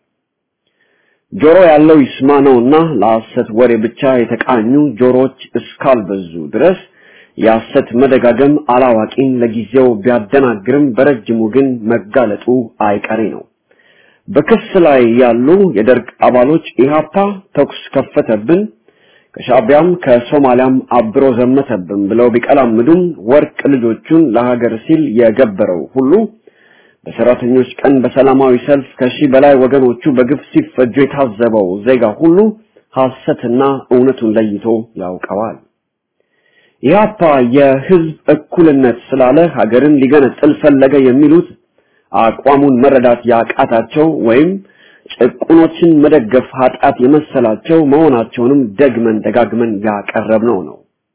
ጆሮ ያለው ይስማ ነውና ለሐሰት ወሬ ብቻ የተቃኙ ጆሮች እስካልበዙ ድረስ የሐሰት መደጋገም አላዋቂን ለጊዜው ቢያደናግርም በረጅሙ ግን መጋለጡ አይቀሬ ነው። በክስ ላይ ያሉ የደርግ አባሎች ኢሃፓ ተኩስ ከፈተብን፣ ከሻቢያም ከሶማሊያም አብሮ ዘመተብን ብለው ቢቀላምዱም ወርቅ ልጆቹን ለሀገር ሲል የገበረው ሁሉ በሰራተኞች ቀን በሰላማዊ ሰልፍ ከሺህ በላይ ወገኖቹ በግፍ ሲፈጁ የታዘበው ዜጋ ሁሉ ሐሰትና እውነቱን ለይቶ ያውቀዋል። ኢህአፓ የህዝብ እኩልነት ስላለ ሀገርን ሊገነጥል ፈለገ የሚሉት አቋሙን መረዳት ያቃታቸው ወይም ጭቁኖችን መደገፍ ኃጢአት የመሰላቸው መሆናቸውንም ደግመን ደጋግመን ያቀረብነው ነው።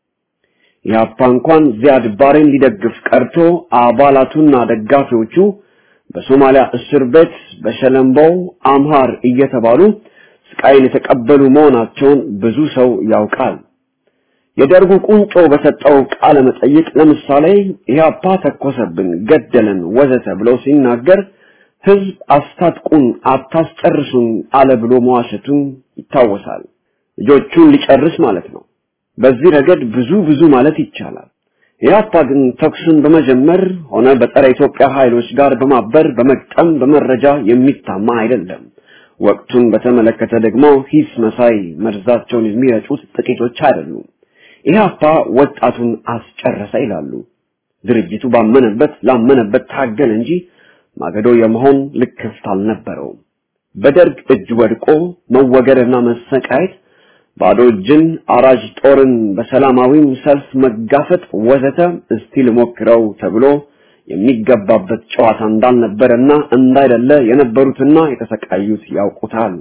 ኢህአፓ እንኳን ዚያድ ባሬን ሊደግፍ ቀርቶ አባላቱና ደጋፊዎቹ በሶማሊያ እስር ቤት በሸለምበው አምሃር እየተባሉ ስቃይን የተቀበሉ መሆናቸውን ብዙ ሰው ያውቃል። የደርጉ ቁንጮ በሰጠው ቃለ መጠይቅ ለምሳሌ ኢህአፓ ተኮሰብን፣ ገደለን፣ ወዘተ ብሎ ሲናገር ህዝብ አስታጥቁን፣ አታስጨርሱን አለ ብሎ መዋሸቱን ይታወሳል። ልጆቹን ሊጨርስ ማለት ነው። በዚህ ረገድ ብዙ ብዙ ማለት ይቻላል። ኢህአፓ ግን ተኩስን በመጀመር ሆነ በጸረ ኢትዮጵያ ኃይሎች ጋር በማበር በመቅጠም በመረጃ የሚታማ አይደለም። ወቅቱን በተመለከተ ደግሞ ሂስ መሳይ መርዛቸውን የሚረጩት ጥቂቶች አይደሉም። ኢህአፓ ወጣቱን አስጨረሰ ይላሉ። ድርጅቱ ባመነበት ላመነበት ታገል እንጂ ማገዶ የመሆን ልክፍት አልነበረውም። በደርግ እጅ ወድቆ መወገርና መሰቃየት፣ ባዶ እጅን አራጅ ጦርን በሰላማዊም ሰልፍ መጋፈጥ ወዘተ እስቲ ልሞክረው ተብሎ የሚገባበት ጨዋታ እንዳልነበረና እንዳይደለ የነበሩትና የተሰቃዩት ያውቁታል።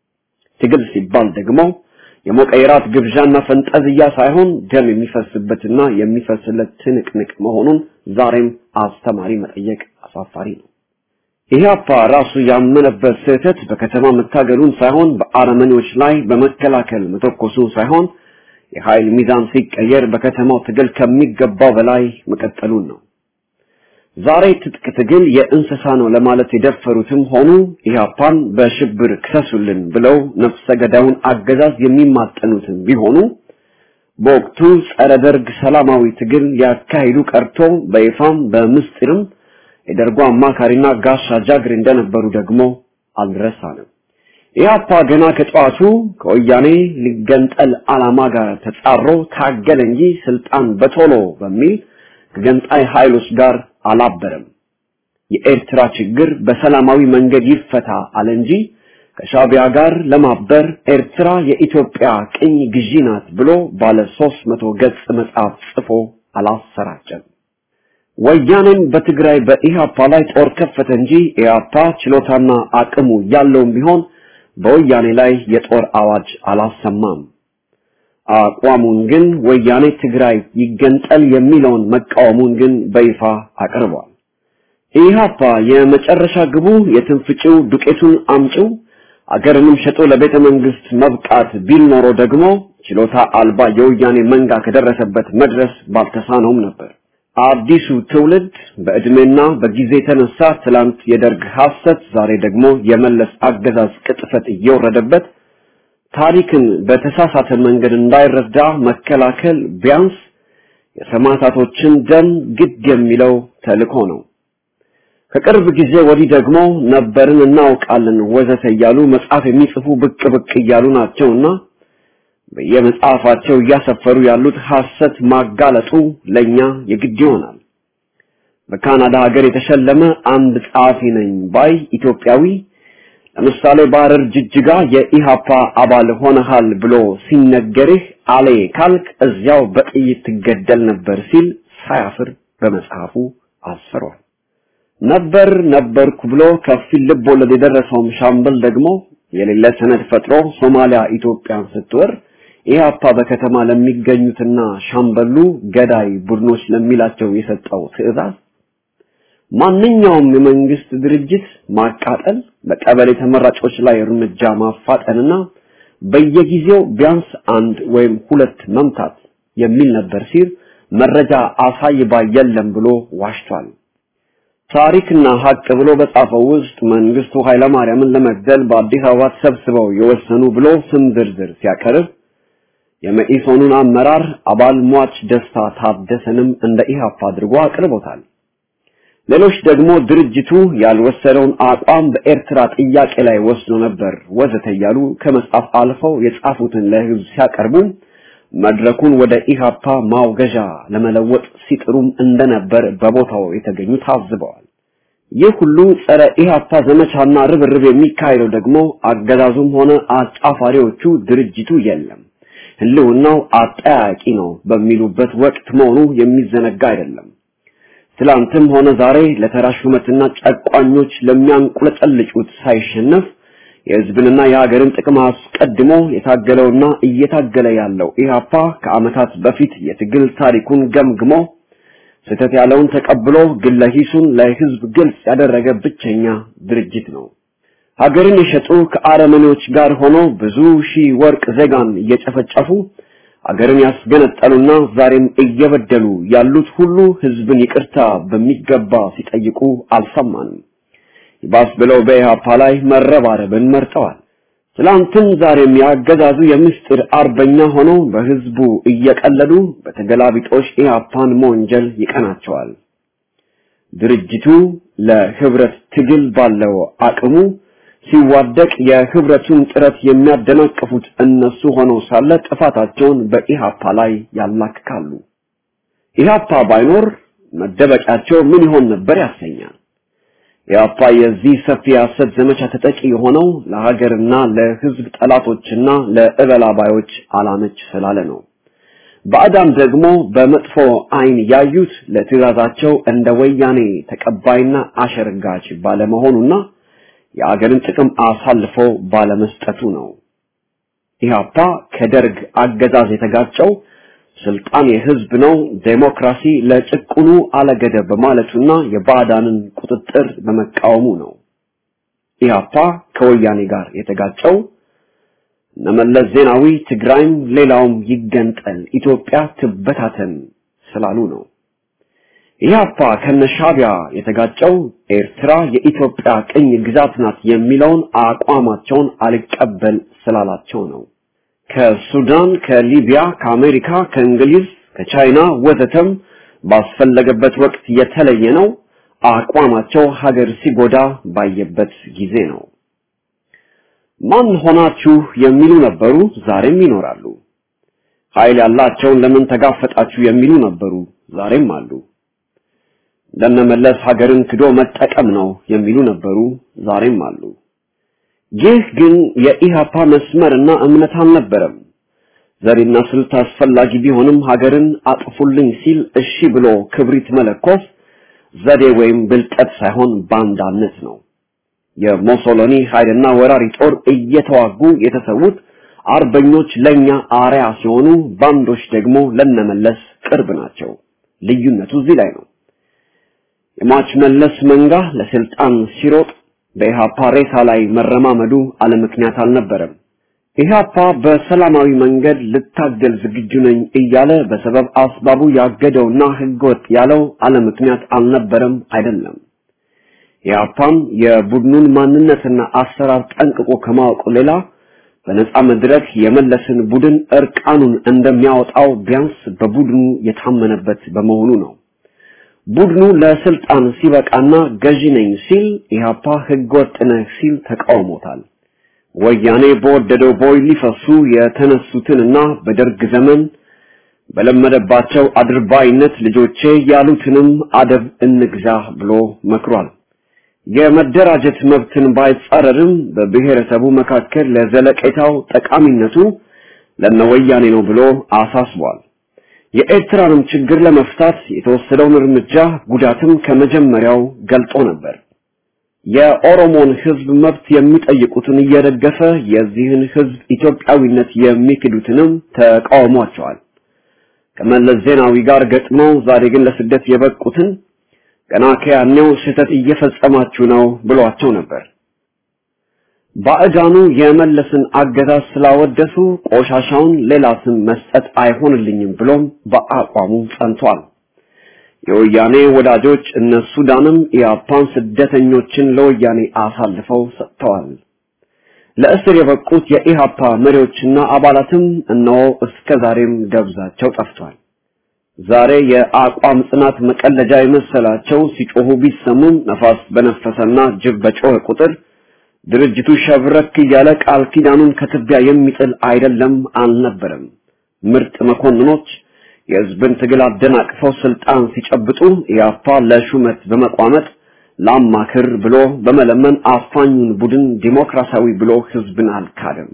ትግል ሲባል ደግሞ የሞቀ የራት ግብዣና ፈንጠዝያ ሳይሆን ደም የሚፈስበትና የሚፈስለት ትንቅንቅ መሆኑን ዛሬም አስተማሪ መጠየቅ አሳፋሪ ነው። ኢህአፓ ራሱ ያመነበት ስህተት በከተማ መታገሉን ሳይሆን በአረመኔዎች ላይ በመከላከል መተኮሱን ሳይሆን የኃይል ሚዛን ሲቀየር በከተማው ትግል ከሚገባው በላይ መቀጠሉን ነው። ዛሬ ትጥቅ ትግል የእንስሳ ነው ለማለት የደፈሩትም ሆኑ ኢህአፓን በሽብር ክሰሱልን ብለው ነፍሰ ገዳዩን አገዛዝ የሚማጠኑትም ቢሆኑ በወቅቱ ጸረ ደርግ ሰላማዊ ትግል ሊያካሂዱ ቀርቶ በይፋም በምስጢርም የደርጉ አማካሪና ጋሻ ጃግሬ እንደነበሩ ደግሞ አልረሳንም። ኢህአፓ ገና ከጠዋቱ ከወያኔ ሊገንጠል ዓላማ ጋር ተጻሮ ታገለ እንጂ ስልጣን በቶሎ በሚል ከገንጣይ ኃይሎች ጋር አላበረም። የኤርትራ ችግር በሰላማዊ መንገድ ይፈታ አለ እንጂ ከሻቢያ ጋር ለማበር ኤርትራ የኢትዮጵያ ቅኝ ግዢ ናት ብሎ ባለ 300 ገጽ መጽሐፍ ጽፎ አላሰራጨም። ወያኔም በትግራይ በኢሃፓ ላይ ጦር ከፈተ እንጂ ኢሃፓ ችሎታና አቅሙ ያለውም ቢሆን በወያኔ ላይ የጦር አዋጅ አላሰማም። አቋሙን ግን ወያኔ ትግራይ ይገንጠል የሚለውን መቃወሙን ግን በይፋ አቅርቧል። ኢሃፓ የመጨረሻ ግቡ የትንፍጭው ዱቄቱን አምጪው አገርንም ሸጦ ለቤተ መንግስት መብቃት ቢል ኖሮ ደግሞ ችሎታ አልባ የወያኔ መንጋ ከደረሰበት መድረስ ባልተሳነውም ነበር። አዲሱ ትውልድ በእድሜና በጊዜ የተነሳ ትላንት የደርግ ሐሰት፣ ዛሬ ደግሞ የመለስ አገዛዝ ቅጥፈት እየወረደበት ታሪክን በተሳሳተ መንገድ እንዳይረዳ መከላከል ቢያንስ የሰማዕታቶችን ደም ግድ የሚለው ተልእኮ ነው። ከቅርብ ጊዜ ወዲህ ደግሞ ነበርን እናውቃለን ወዘተ እያሉ መጽሐፍ የሚጽፉ ብቅ ብቅ እያሉ ናቸውና በየመጽሐፋቸው እያሰፈሩ ያሉት ሐሰት ማጋለጡ ለኛ የግድ ይሆናል። በካናዳ ሀገር የተሸለመ አንድ ጸሐፊ ነኝ ባይ ኢትዮጵያዊ ለምሳሌ በሐረር ጅጅጋ የኢሃፓ አባል ሆነሃል ብሎ ሲነገርህ አሌ ካልክ እዚያው በጥይት ትገደል ነበር ሲል ሳያፍር በመጽሐፉ አስፍሯል። ነበር ነበርኩ ብሎ ከፊል ልብ ወለድ የደረሰውም ሻምበል ደግሞ የሌለ ሰነድ ፈጥሮ ሶማሊያ ኢትዮጵያን ስትወር ኢህአፓ በከተማ ለሚገኙትና ሻምበሉ ገዳይ ቡድኖች ለሚላቸው የሰጠው ትዕዛዝ ማንኛውም የመንግስት ድርጅት ማቃጠል፣ በቀበሌ ተመራጮች ላይ እርምጃ ማፋጠንና በየጊዜው ቢያንስ አንድ ወይም ሁለት መምታት የሚል ነበር ሲል መረጃ አሳይ ባይ የለም ብሎ ዋሽቷል። ታሪክና ሀቅ ብሎ በጻፈው ውስጥ መንግስቱ ኃይለማርያምን ለመግደል በአዲስ አበባ ተሰብስበው የወሰኑ ብሎ ስም ዝርዝር ሲያቀርብ የመኢሶኑን አመራር አባል ሟች ደስታ ታደሰንም እንደ ኢህአፓ አድርጎ አቅርቦታል። ሌሎች ደግሞ ድርጅቱ ያልወሰደውን አቋም በኤርትራ ጥያቄ ላይ ወስዶ ነበር ወዘተ እያሉ ከመጻፍ አልፈው የጻፉትን ለህዝብ ሲያቀርቡ መድረኩን ወደ ኢሃፓ ማውገዣ ለመለወጥ ሲጥሩም እንደነበር በቦታው የተገኙ ታዝበዋል። ይህ ሁሉ ጸረ ኢሃፓ ዘመቻና ርብርብ የሚካሄደው ደግሞ አገዛዙም ሆነ አጫፋሪዎቹ ድርጅቱ የለም ህልውናው አጠያቂ ነው በሚሉበት ወቅት መሆኑ የሚዘነጋ አይደለም። ትላንትም ሆነ ዛሬ ለተራ ሹመትና ጨቋኞች ለሚያንቁለጨልጩት ሳይሸነፍ የህዝብንና የሀገርን ጥቅም አስቀድሞ የታገለውና እየታገለ ያለው ኢህአፓ ከዓመታት በፊት የትግል ታሪኩን ገምግሞ ስህተት ያለውን ተቀብሎ ግለ ሂሱን ለህዝብ ግልጽ ያደረገ ብቸኛ ድርጅት ነው። ሀገርን የሸጡ ከአረመኔዎች ጋር ሆኖ ብዙ ሺህ ወርቅ ዜጋን እየጨፈጨፉ አገርን ያስገነጠሉና ዛሬም እየበደሉ ያሉት ሁሉ ህዝብን ይቅርታ በሚገባ ሲጠይቁ አልሰማንም። ይባስ ብለው በኢህአፓ ላይ መረባረብን መርጠዋል። ትላንትም ዛሬም ያገዛዙ የምስጢር አርበኛ ሆነው በህዝቡ እየቀለዱ በተገላቢጦሽ ኢህአፓን መወንጀል ይቀናቸዋል። ድርጅቱ ለህብረት ትግል ባለው አቅሙ ሲዋደቅ የህብረቱን ጥረት የሚያደናቅፉት እነሱ ሆነው ሳለ ጥፋታቸውን በኢሃፓ ላይ ያላክካሉ። ኢሃፓ ባይኖር መደበቂያቸው ምን ይሆን ነበር ያሰኛል። ኢሃፓ የዚህ ሰፊ የሐሰት ዘመቻ ተጠቂ የሆነው ለሀገርና ለህዝብ ጠላቶችና ለእበላባዮች አላመች ስላለ ነው። ባዕዳን ደግሞ በመጥፎ አይን ያዩት ለትዕዛዛቸው እንደ ወያኔ ተቀባይና አሸርጋች ባለመሆኑና የአገርን ጥቅም አሳልፎ ባለመስጠቱ ነው። ኢህአፓ ከደርግ አገዛዝ የተጋጨው ስልጣን የህዝብ ነው፣ ዴሞክራሲ ለጭቁኑ አለገደብ በማለቱና የባዕዳንን ቁጥጥር በመቃወሙ ነው። ኢህአፓ ከወያኔ ጋር የተጋጨው እነመለስ ዜናዊ ትግራይም ሌላውም ይገንጠል፣ ኢትዮጵያ ትበታተን ስላሉ ነው። ኢህአፓ ከነሻቢያ የተጋጨው ኤርትራ የኢትዮጵያ ቅኝ ግዛት ናት የሚለውን አቋማቸውን አልቀበል ስላላቸው ነው። ከሱዳን፣ ከሊቢያ፣ ከአሜሪካ፣ ከእንግሊዝ፣ ከቻይና ወዘተም ባስፈለገበት ወቅት የተለየ ነው። አቋማቸው ሀገር ሲጎዳ ባየበት ጊዜ ነው። ማን ሆናችሁ የሚሉ ነበሩ፣ ዛሬም ይኖራሉ። ኃይል ያላቸውን ለምን ተጋፈጣችሁ የሚሉ ነበሩ፣ ዛሬም አሉ። ለነመለስ ሀገርን ክዶ መጠቀም ነው የሚሉ ነበሩ፣ ዛሬም አሉ። ይህ ግን የኢሃፓ መስመርና እምነት አልነበረም። ዘዴና ስልት አስፈላጊ ቢሆንም ሀገርን አጥፉልኝ ሲል እሺ ብሎ ክብሪት መለኮስ ዘዴ ወይም ብልጠት ሳይሆን ባንዳነት ነው። የሞሶሎኒ ኃይልና ወራሪ ጦር እየተዋጉ የተሰዉት አርበኞች ለኛ አርያ ሲሆኑ፣ ባንዶች ደግሞ ለነመለስ ቅርብ ናቸው። ልዩነቱ እዚህ ላይ ነው። የሟች መለስ መንጋ ለስልጣን ሲሮጥ በኢህአፓ ሬሳ ላይ መረማመዱ አለምክንያት አልነበረም። ኢህአፓ በሰላማዊ መንገድ ልታገል ዝግጁ ነኝ እያለ በሰበብ አስባቡ ያገደውና ህገወጥ ያለው አለምክንያት አልነበረም አይደለም። ኢህአፓም የቡድኑን ማንነትና አሰራር ጠንቅቆ ከማወቁ ሌላ በነጻ መድረክ የመለስን ቡድን እርቃኑን እንደሚያወጣው ቢያንስ በቡድኑ የታመነበት በመሆኑ ነው። ቡድኑ ለስልጣን ሲበቃና ገዢ ነኝ ሲል ኢህአፓ ህገወጥ ነህ ሲል ተቃውሞታል። ወያኔ በወደደው ቦይ ሊፈሱ የተነሱትንና በደርግ ዘመን በለመደባቸው አድርባይነት ልጆቼ ያሉትንም አደብ እንግዛ ብሎ መክሯል። የመደራጀት መብትን ባይጻረርም በብሔረሰቡ መካከል ለዘለቄታው ጠቃሚነቱ ለነወያኔ ነው ብሎ አሳስቧል። የኤርትራንም ችግር ለመፍታት የተወሰደውን እርምጃ ጉዳትም ከመጀመሪያው ገልጦ ነበር። የኦሮሞን ህዝብ መብት የሚጠይቁትን እየደገፈ የዚህን ህዝብ ኢትዮጵያዊነት የሚክዱትንም ተቃውሟቸዋል። ከመለስ ዜናዊ ጋር ገጥመው ዛሬ ግን ለስደት የበቁትን ገና ከያኔው ስህተት እየፈጸማችሁ ነው ብሏቸው ነበር። ባዕዳኑ የመለስን አገዛዝ ስላወደሱ ቆሻሻውን ሌላ ስም መስጠት አይሆንልኝም ብሎም በአቋሙ ጸንቷል። የወያኔ ወዳጆች እነ ሱዳንም ኢያፓን ስደተኞችን ለወያኔ አሳልፈው ሰጥተዋል። ለእስር የበቁት የኢሃፓ መሪዎችና አባላትም እነሆ እስከ ዛሬም ደብዛቸው ጠፍቷል። ዛሬ የአቋም ጽናት መቀለጃ የመሰላቸው ሲጮሁ ቢሰሙም ነፋስ በነፈሰና ጅብ በጮኸ ቁጥር ድርጅቱ ሸብረክ እያለ ቃል ኪዳኑን ከትቢያ የሚጥል አይደለም አልነበረም። ምርጥ መኮንኖች የህዝብን ትግል አደናቅፈው ስልጣን ሲጨብጡ ኢያፓ ለሹመት በመቋመጥ ላማክር ብሎ በመለመን አፋኙን ቡድን ዲሞክራሲያዊ ብሎ ህዝብን አልካደም።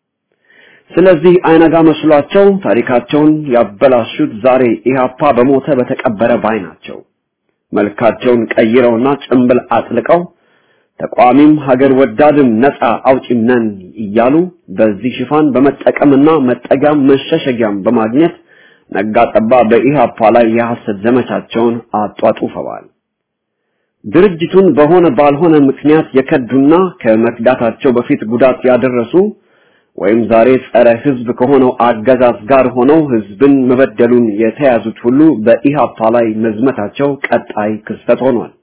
ስለዚህ አይነጋ መስሏቸው ታሪካቸውን ያበላሹት ዛሬ ኢህአፓ በሞተ በተቀበረ ባይ ናቸው። መልካቸውን ቀይረውና ጭንብል አጥልቀው ተቋሚም ሀገር ወዳድም ነፃ አውጪም ነን እያሉ በዚህ ሽፋን በመጠቀምና መጠጊያም መሸሸጊያም በማግኘት ነጋ ጠባ በኢህአፓ ላይ የሐሰት ዘመቻቸውን አጧጡፈዋል። ድርጅቱን በሆነ ባልሆነ ምክንያት የከዱና ከመክዳታቸው በፊት ጉዳት ያደረሱ ወይም ዛሬ ጸረ ህዝብ ከሆነው አገዛዝ ጋር ሆነው ህዝብን መበደሉን የተያዙት ሁሉ በኢሃፓ ላይ መዝመታቸው ቀጣይ ክስተት ሆኗል።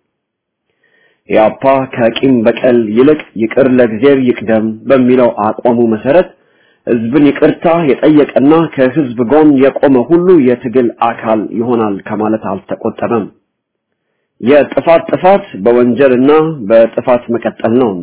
ኢሃፓ ከቂም በቀል ይልቅ ይቅር ለእግዚአብሔር ይቅደም በሚለው አቋሙ መሰረት ህዝብን ይቅርታ የጠየቀና ከህዝብ ጎን የቆመ ሁሉ የትግል አካል ይሆናል ከማለት አልተቆጠበም። የጥፋት ጥፋት በወንጀልና በጥፋት መቀጠል ነውና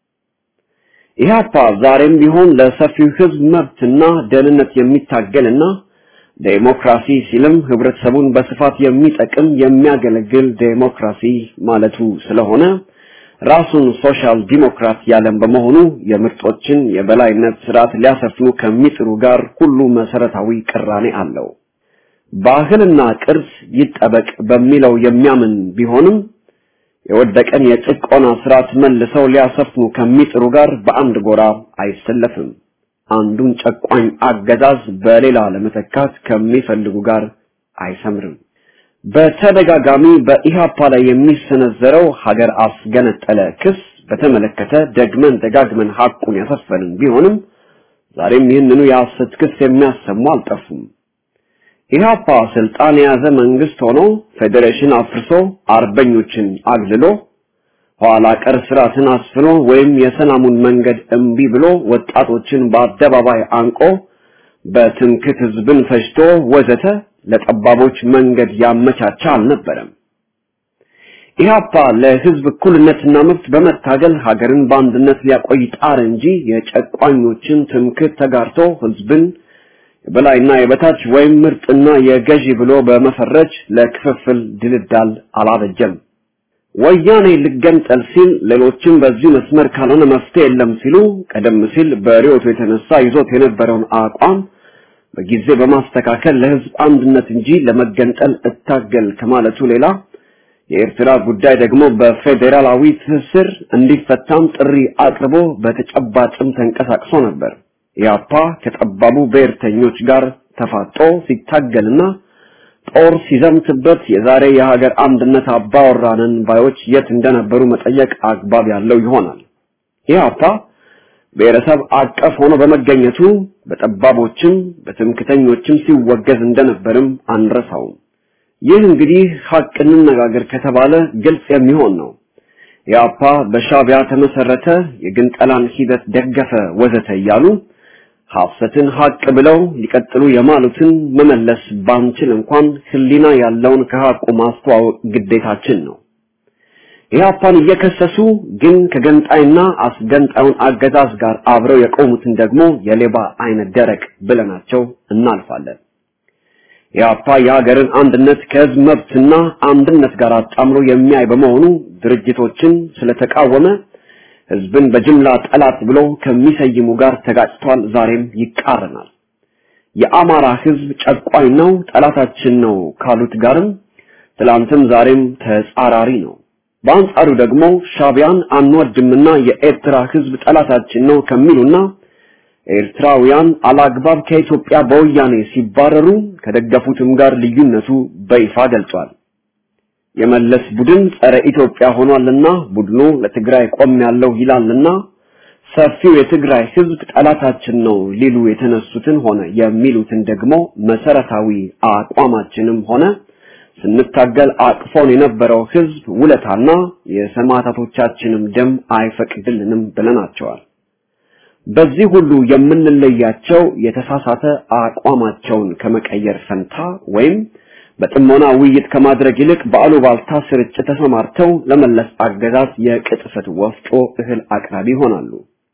ኢህአፓ ዛሬም ቢሆን ለሰፊው ህዝብ መብትና ደህንነት የሚታገልና ዴሞክራሲ ሲልም ህብረተሰቡን በስፋት የሚጠቅም የሚያገለግል ዴሞክራሲ ማለቱ ስለሆነ ራሱን ሶሻል ዲሞክራት ያለም በመሆኑ የምርጦችን የበላይነት ስርዓት ሊያሰፍኑ ከሚጥሩ ጋር ሁሉ መሰረታዊ ቅራኔ አለው። ባህልና ቅርስ ይጠበቅ በሚለው የሚያምን ቢሆንም የወደቀን የጭቆና ስርዓት መልሰው ሊያሰፍኑ ከሚጥሩ ጋር በአንድ ጎራ አይሰለፍም። አንዱን ጨቋኝ አገዛዝ በሌላ ለመተካት ከሚፈልጉ ጋር አይሰምርም። በተደጋጋሚ በኢሃፓ ላይ የሚሰነዘረው ሀገር አስገነጠለ ክስ በተመለከተ ደግመን ደጋግመን ሐቁን ያሰፈንን ቢሆንም ዛሬም ይህንኑ የሐሰት ክስ የሚያሰሙ አልጠፉም። ኢህአፓ ስልጣን የያዘ መንግስት ሆኖ ፌዴሬሽን አፍርሶ አርበኞችን አግልሎ ኋላ ቀር ስርዓትን አስፍኖ ወይም የሰላሙን መንገድ እምቢ ብሎ ወጣቶችን በአደባባይ አንቆ በትምክት ህዝብን ፈጅቶ ወዘተ ለጠባቦች መንገድ ያመቻቻ አልነበረም። ኢህአፓ ለህዝብ እኩልነትና መብት በመታገል ሀገርን በአንድነት ሊያቆይ ጣር እንጂ የጨቋኞችን ትምክት ተጋርቶ ህዝብን የበላይና የበታች ወይም ምርጥና የገዢ ብሎ በመፈረጅ ለክፍፍል ድልዳል አላበጀም። ወያኔ ልገንጠል ሲል ሌሎችም በዚህ መስመር ካልሆነ መፍትሄ የለም ሲሉ ቀደም ሲል በሪዮቱ የተነሳ ይዞት የነበረውን አቋም በጊዜ በማስተካከል ለህዝብ አንድነት እንጂ ለመገንጠል እታገል ከማለቱ ሌላ የኤርትራ ጉዳይ ደግሞ በፌዴራላዊ ትስስር እንዲፈታም ጥሪ አቅርቦ በተጨባጭም ተንቀሳቅሶ ነበር። ኢያፓ ከጠባቡ ብሔርተኞች ጋር ተፋጦ ሲታገልና ጦር ሲዘምትበት የዛሬ የሀገር አንድነት አባወራንን ባዮች የት እንደነበሩ መጠየቅ አግባብ ያለው ይሆናል። ኢህአፓ ብሔረሰብ አቀፍ ሆኖ በመገኘቱ በጠባቦችም በትምክተኞችም ሲወገዝ እንደነበርም አንረሳውም። ይህ እንግዲህ ሀቅ እንነጋገር ከተባለ ግልጽ የሚሆን ነው። ኢህአፓ በሻቢያ ተመሰረተ፣ የግንጠላን ሂደት ደገፈ፣ ወዘተ እያሉ ሐሰትን ሀቅ ብለው ሊቀጥሉ የማሉትን መመለስ ባንችል እንኳን ህሊና ያለውን ከሀቁ ማስተዋወቅ ግዴታችን ነው። ኢህአፓን እየከሰሱ ግን ከገንጣይና አስገንጣዩን አገዛዝ ጋር አብረው የቆሙትን ደግሞ የሌባ አይነት ደረቅ ብለናቸው እናልፋለን። ኢህአፓ የሀገርን አንድነት ከህዝብ መብትና አንድነት ጋር አጣምሮ የሚያይ በመሆኑ ድርጅቶችን ስለተቃወመ ህዝብን በጅምላ ጠላት ብሎ ከሚሰይሙ ጋር ተጋጭቷል። ዛሬም ይቃረናል። የአማራ ህዝብ ጨቋኝ ነው፣ ጠላታችን ነው ካሉት ጋርም ትላንትም ዛሬም ተጻራሪ ነው። በአንጻሩ ደግሞ ሻቢያን አንወድምና የኤርትራ ህዝብ ጠላታችን ነው ከሚሉና ኤርትራውያን አላግባብ ከኢትዮጵያ በወያኔ ሲባረሩ ከደገፉትም ጋር ልዩነቱ በይፋ ገልጿል። የመለስ ቡድን ጸረ ኢትዮጵያ ሆኗልና ቡድኑ ለትግራይ ቆም ያለው ይላልና ሰፊው የትግራይ ህዝብ ጠላታችን ነው ሊሉ የተነሱትን ሆነ የሚሉትን ደግሞ መሰረታዊ አቋማችንም ሆነ ስንታገል አቅፎን የነበረው ህዝብ ውለታና የሰማዕታቶቻችንም ደም አይፈቅድልንም ብለናቸዋል። በዚህ ሁሉ የምንለያቸው የተሳሳተ አቋማቸውን ከመቀየር ፈንታ ወይም በጥሞና ውይይት ከማድረግ ይልቅ በአሉባልታ ስርጭት ተሰማርተው ለመለስ አገዛዝ የቅጥፈት ወፍጮ እህል አቅራቢ ይሆናሉ።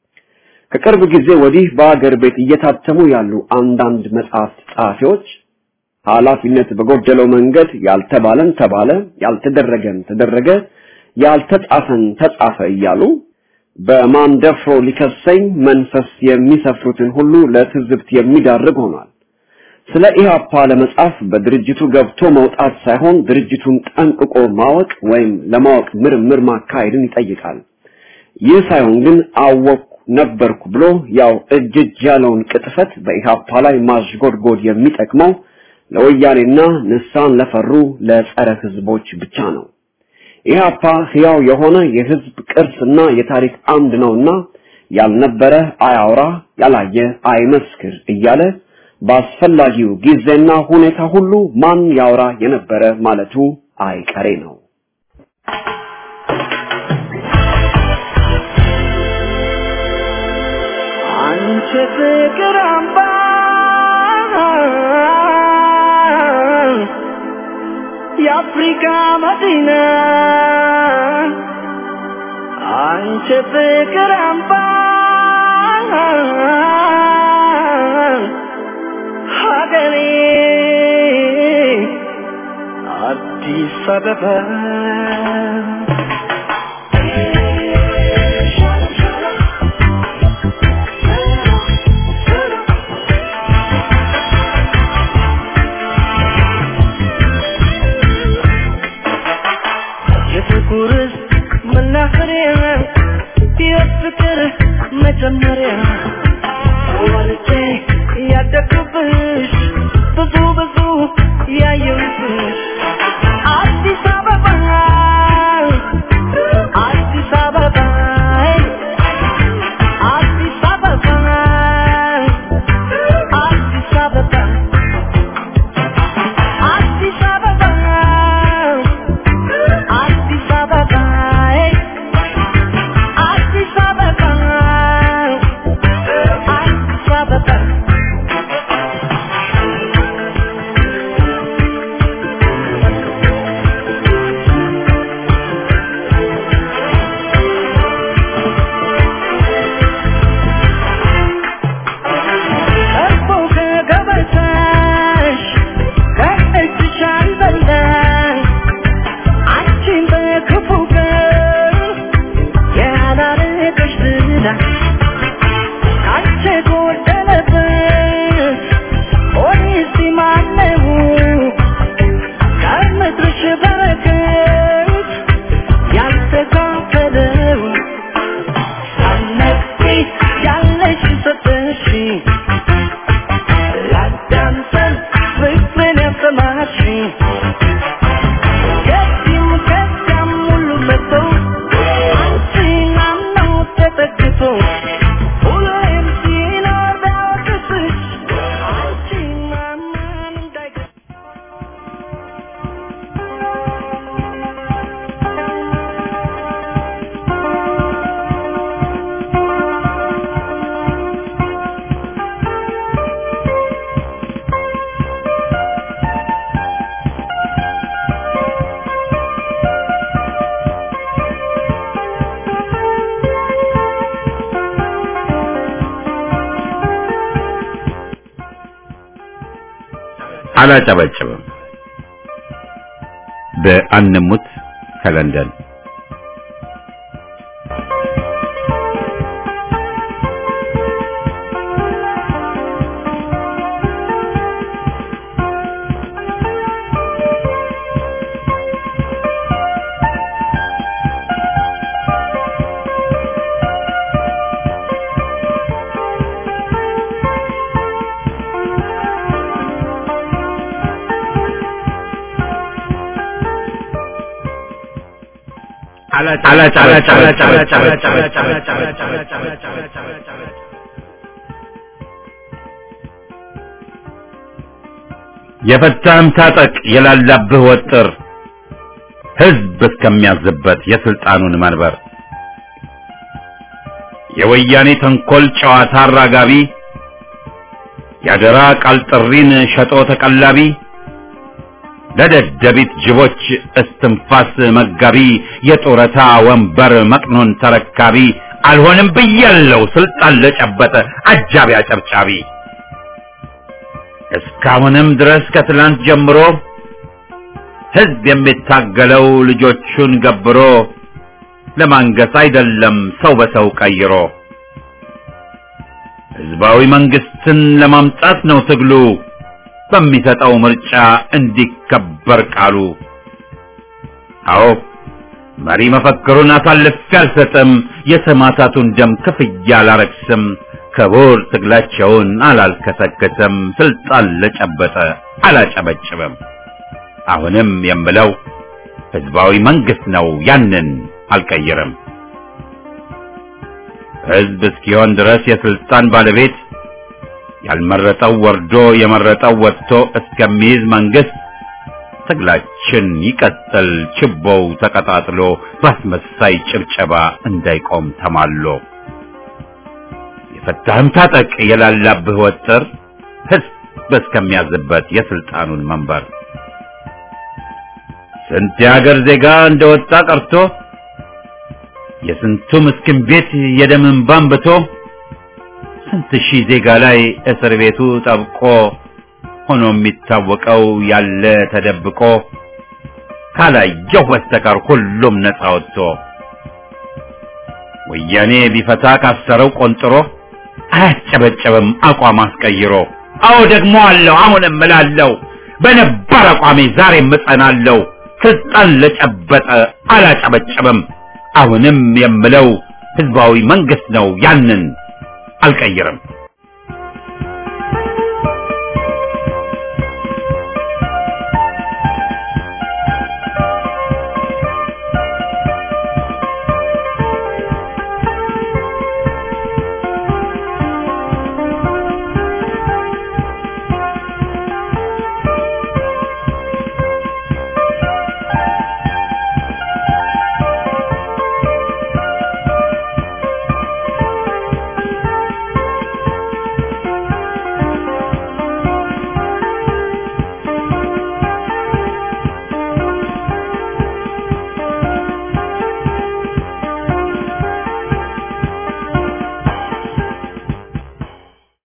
ከቅርብ ጊዜ ወዲህ በአገር ቤት እየታተሙ ያሉ አንዳንድ መጽሐፍት ጸሐፊዎች ኃላፊነት በጎደለው መንገድ ያልተባለን ተባለ፣ ያልተደረገን ተደረገ፣ ያልተጻፈን ተጻፈ እያሉ በማንደፍሮ ሊከሰኝ መንፈስ የሚሰፍሩትን ሁሉ ለትዝብት የሚዳርግ ሆኗል። ስለ ኢህአፓ ለመጻፍ በድርጅቱ ገብቶ መውጣት ሳይሆን ድርጅቱን ጠንቅቆ ማወቅ ወይም ለማወቅ ምርምር ማካሄድን ይጠይቃል። ይህ ሳይሆን ግን አወቅኩ ነበርኩ ብሎ ያው እጅ እጅ ያለውን ቅጥፈት በኢህአፓ ላይ ማሽጎድጎድ የሚጠቅመው ለወያኔና ንሳን ለፈሩ ለጸረ ህዝቦች ብቻ ነው። ኢህአፓ ሕያው የሆነ የህዝብ ቅርስና የታሪክ አምድ ነውና ያልነበረ አያውራ፣ ያላየ አይመስክር እያለ በአስፈላጊው ጊዜና ሁኔታ ሁሉ ማን ያውራ የነበረ ማለቱ አይቀሬ ነው። አንቺ ፍቅር አምባ የአፍሪካ መዲና አንቺ ፍቅር አምባ ሀገሬ አዲስ አበባ የፍቅርስ መናኸሪያ የፍቅር መጀመሪያ ወልጄ ያደግኩብሽ ብዙ ብዙ ያየሁብሽ አዲስ አበባ አዲስ አበባ አዲስ አበባ አዲስ አበባ አዲስ አበባ አዲስ አበባ አዲስ አበባ አዲስ አበባ አላጨበጭብም። በአንሙት ከለንደን የፈታህም ታጠቅ የላላብህ ወጥር ህዝብ እስከሚያዝበት የስልጣኑን መንበር የወያኔ ተንኮል ጨዋታ አራጋቢ ያደራ ቃል ጥሪን ሸጦ ተቀላቢ ለደደቢት ጅቦች እስትንፋስ መጋቢ የጡረታ ወንበር መቅኖን ተረካቢ አልሆንም ብያለው ስልጣን ለጨበጠ አጃቢ አጨብጫቢ እስካሁንም ድረስ ከትላንት ጀምሮ ህዝብ የሚታገለው ልጆቹን ገብሮ ለማንገስ አይደለም ሰው በሰው ቀይሮ ህዝባዊ መንግስትን ለማምጣት ነው ትግሉ በሚሰጠው ምርጫ እንዲከበር ቃሉ። አዎ መሪ መፈክሩን አሳልፌ አልሰጥም፣ የሰማዕታቱን ደም ክፍያ አላረክስም፣ ክቡር ትግላቸውን አላልከሰከስም፣ ስልጣን ለጨበጠ አላጨበጭብም። አሁንም የምለው ህዝባዊ መንግስት ነው፣ ያንን አልቀይርም። ህዝብ እስኪሆን ድረስ የስልጣን ባለቤት ያልመረጠው ወርዶ የመረጠው ወጥቶ እስከሚይዝ መንግስት ትግላችን ይቀጥል፣ ችቦው ተቀጣጥሎ ባስመሳይ ጭብጨባ እንዳይቆም ተማሎ። የፈታህም ታጠቅ የላላብህ ወጥር ህዝብ እስከሚያዝበት የስልጣኑን መንበር ስንት የሀገር ዜጋ እንደወጣ ቀርቶ የስንቱ ምስኪን ቤት የደም እንባ አንብቶ ስንት ሺህ ዜጋ ላይ እስር ቤቱ ጠብቆ ሆኖ የሚታወቀው ያለ ተደብቆ ካላየው በስተቀር ሁሉም ነፃ ወጥቶ ወያኔ ቢፈታ ካሰረው ቆንጥሮ አያጨበጨብም አቋም አስቀይሮ። አዎ ደግሞ አለው አሁንም እላለሁ በነባር አቋሜ ዛሬም እጸናለሁ። ስልጣን ለጨበጠ አላጨበጨብም። አሁንም የምለው ህዝባዊ መንግስት ነው ያንን አልቀይርም።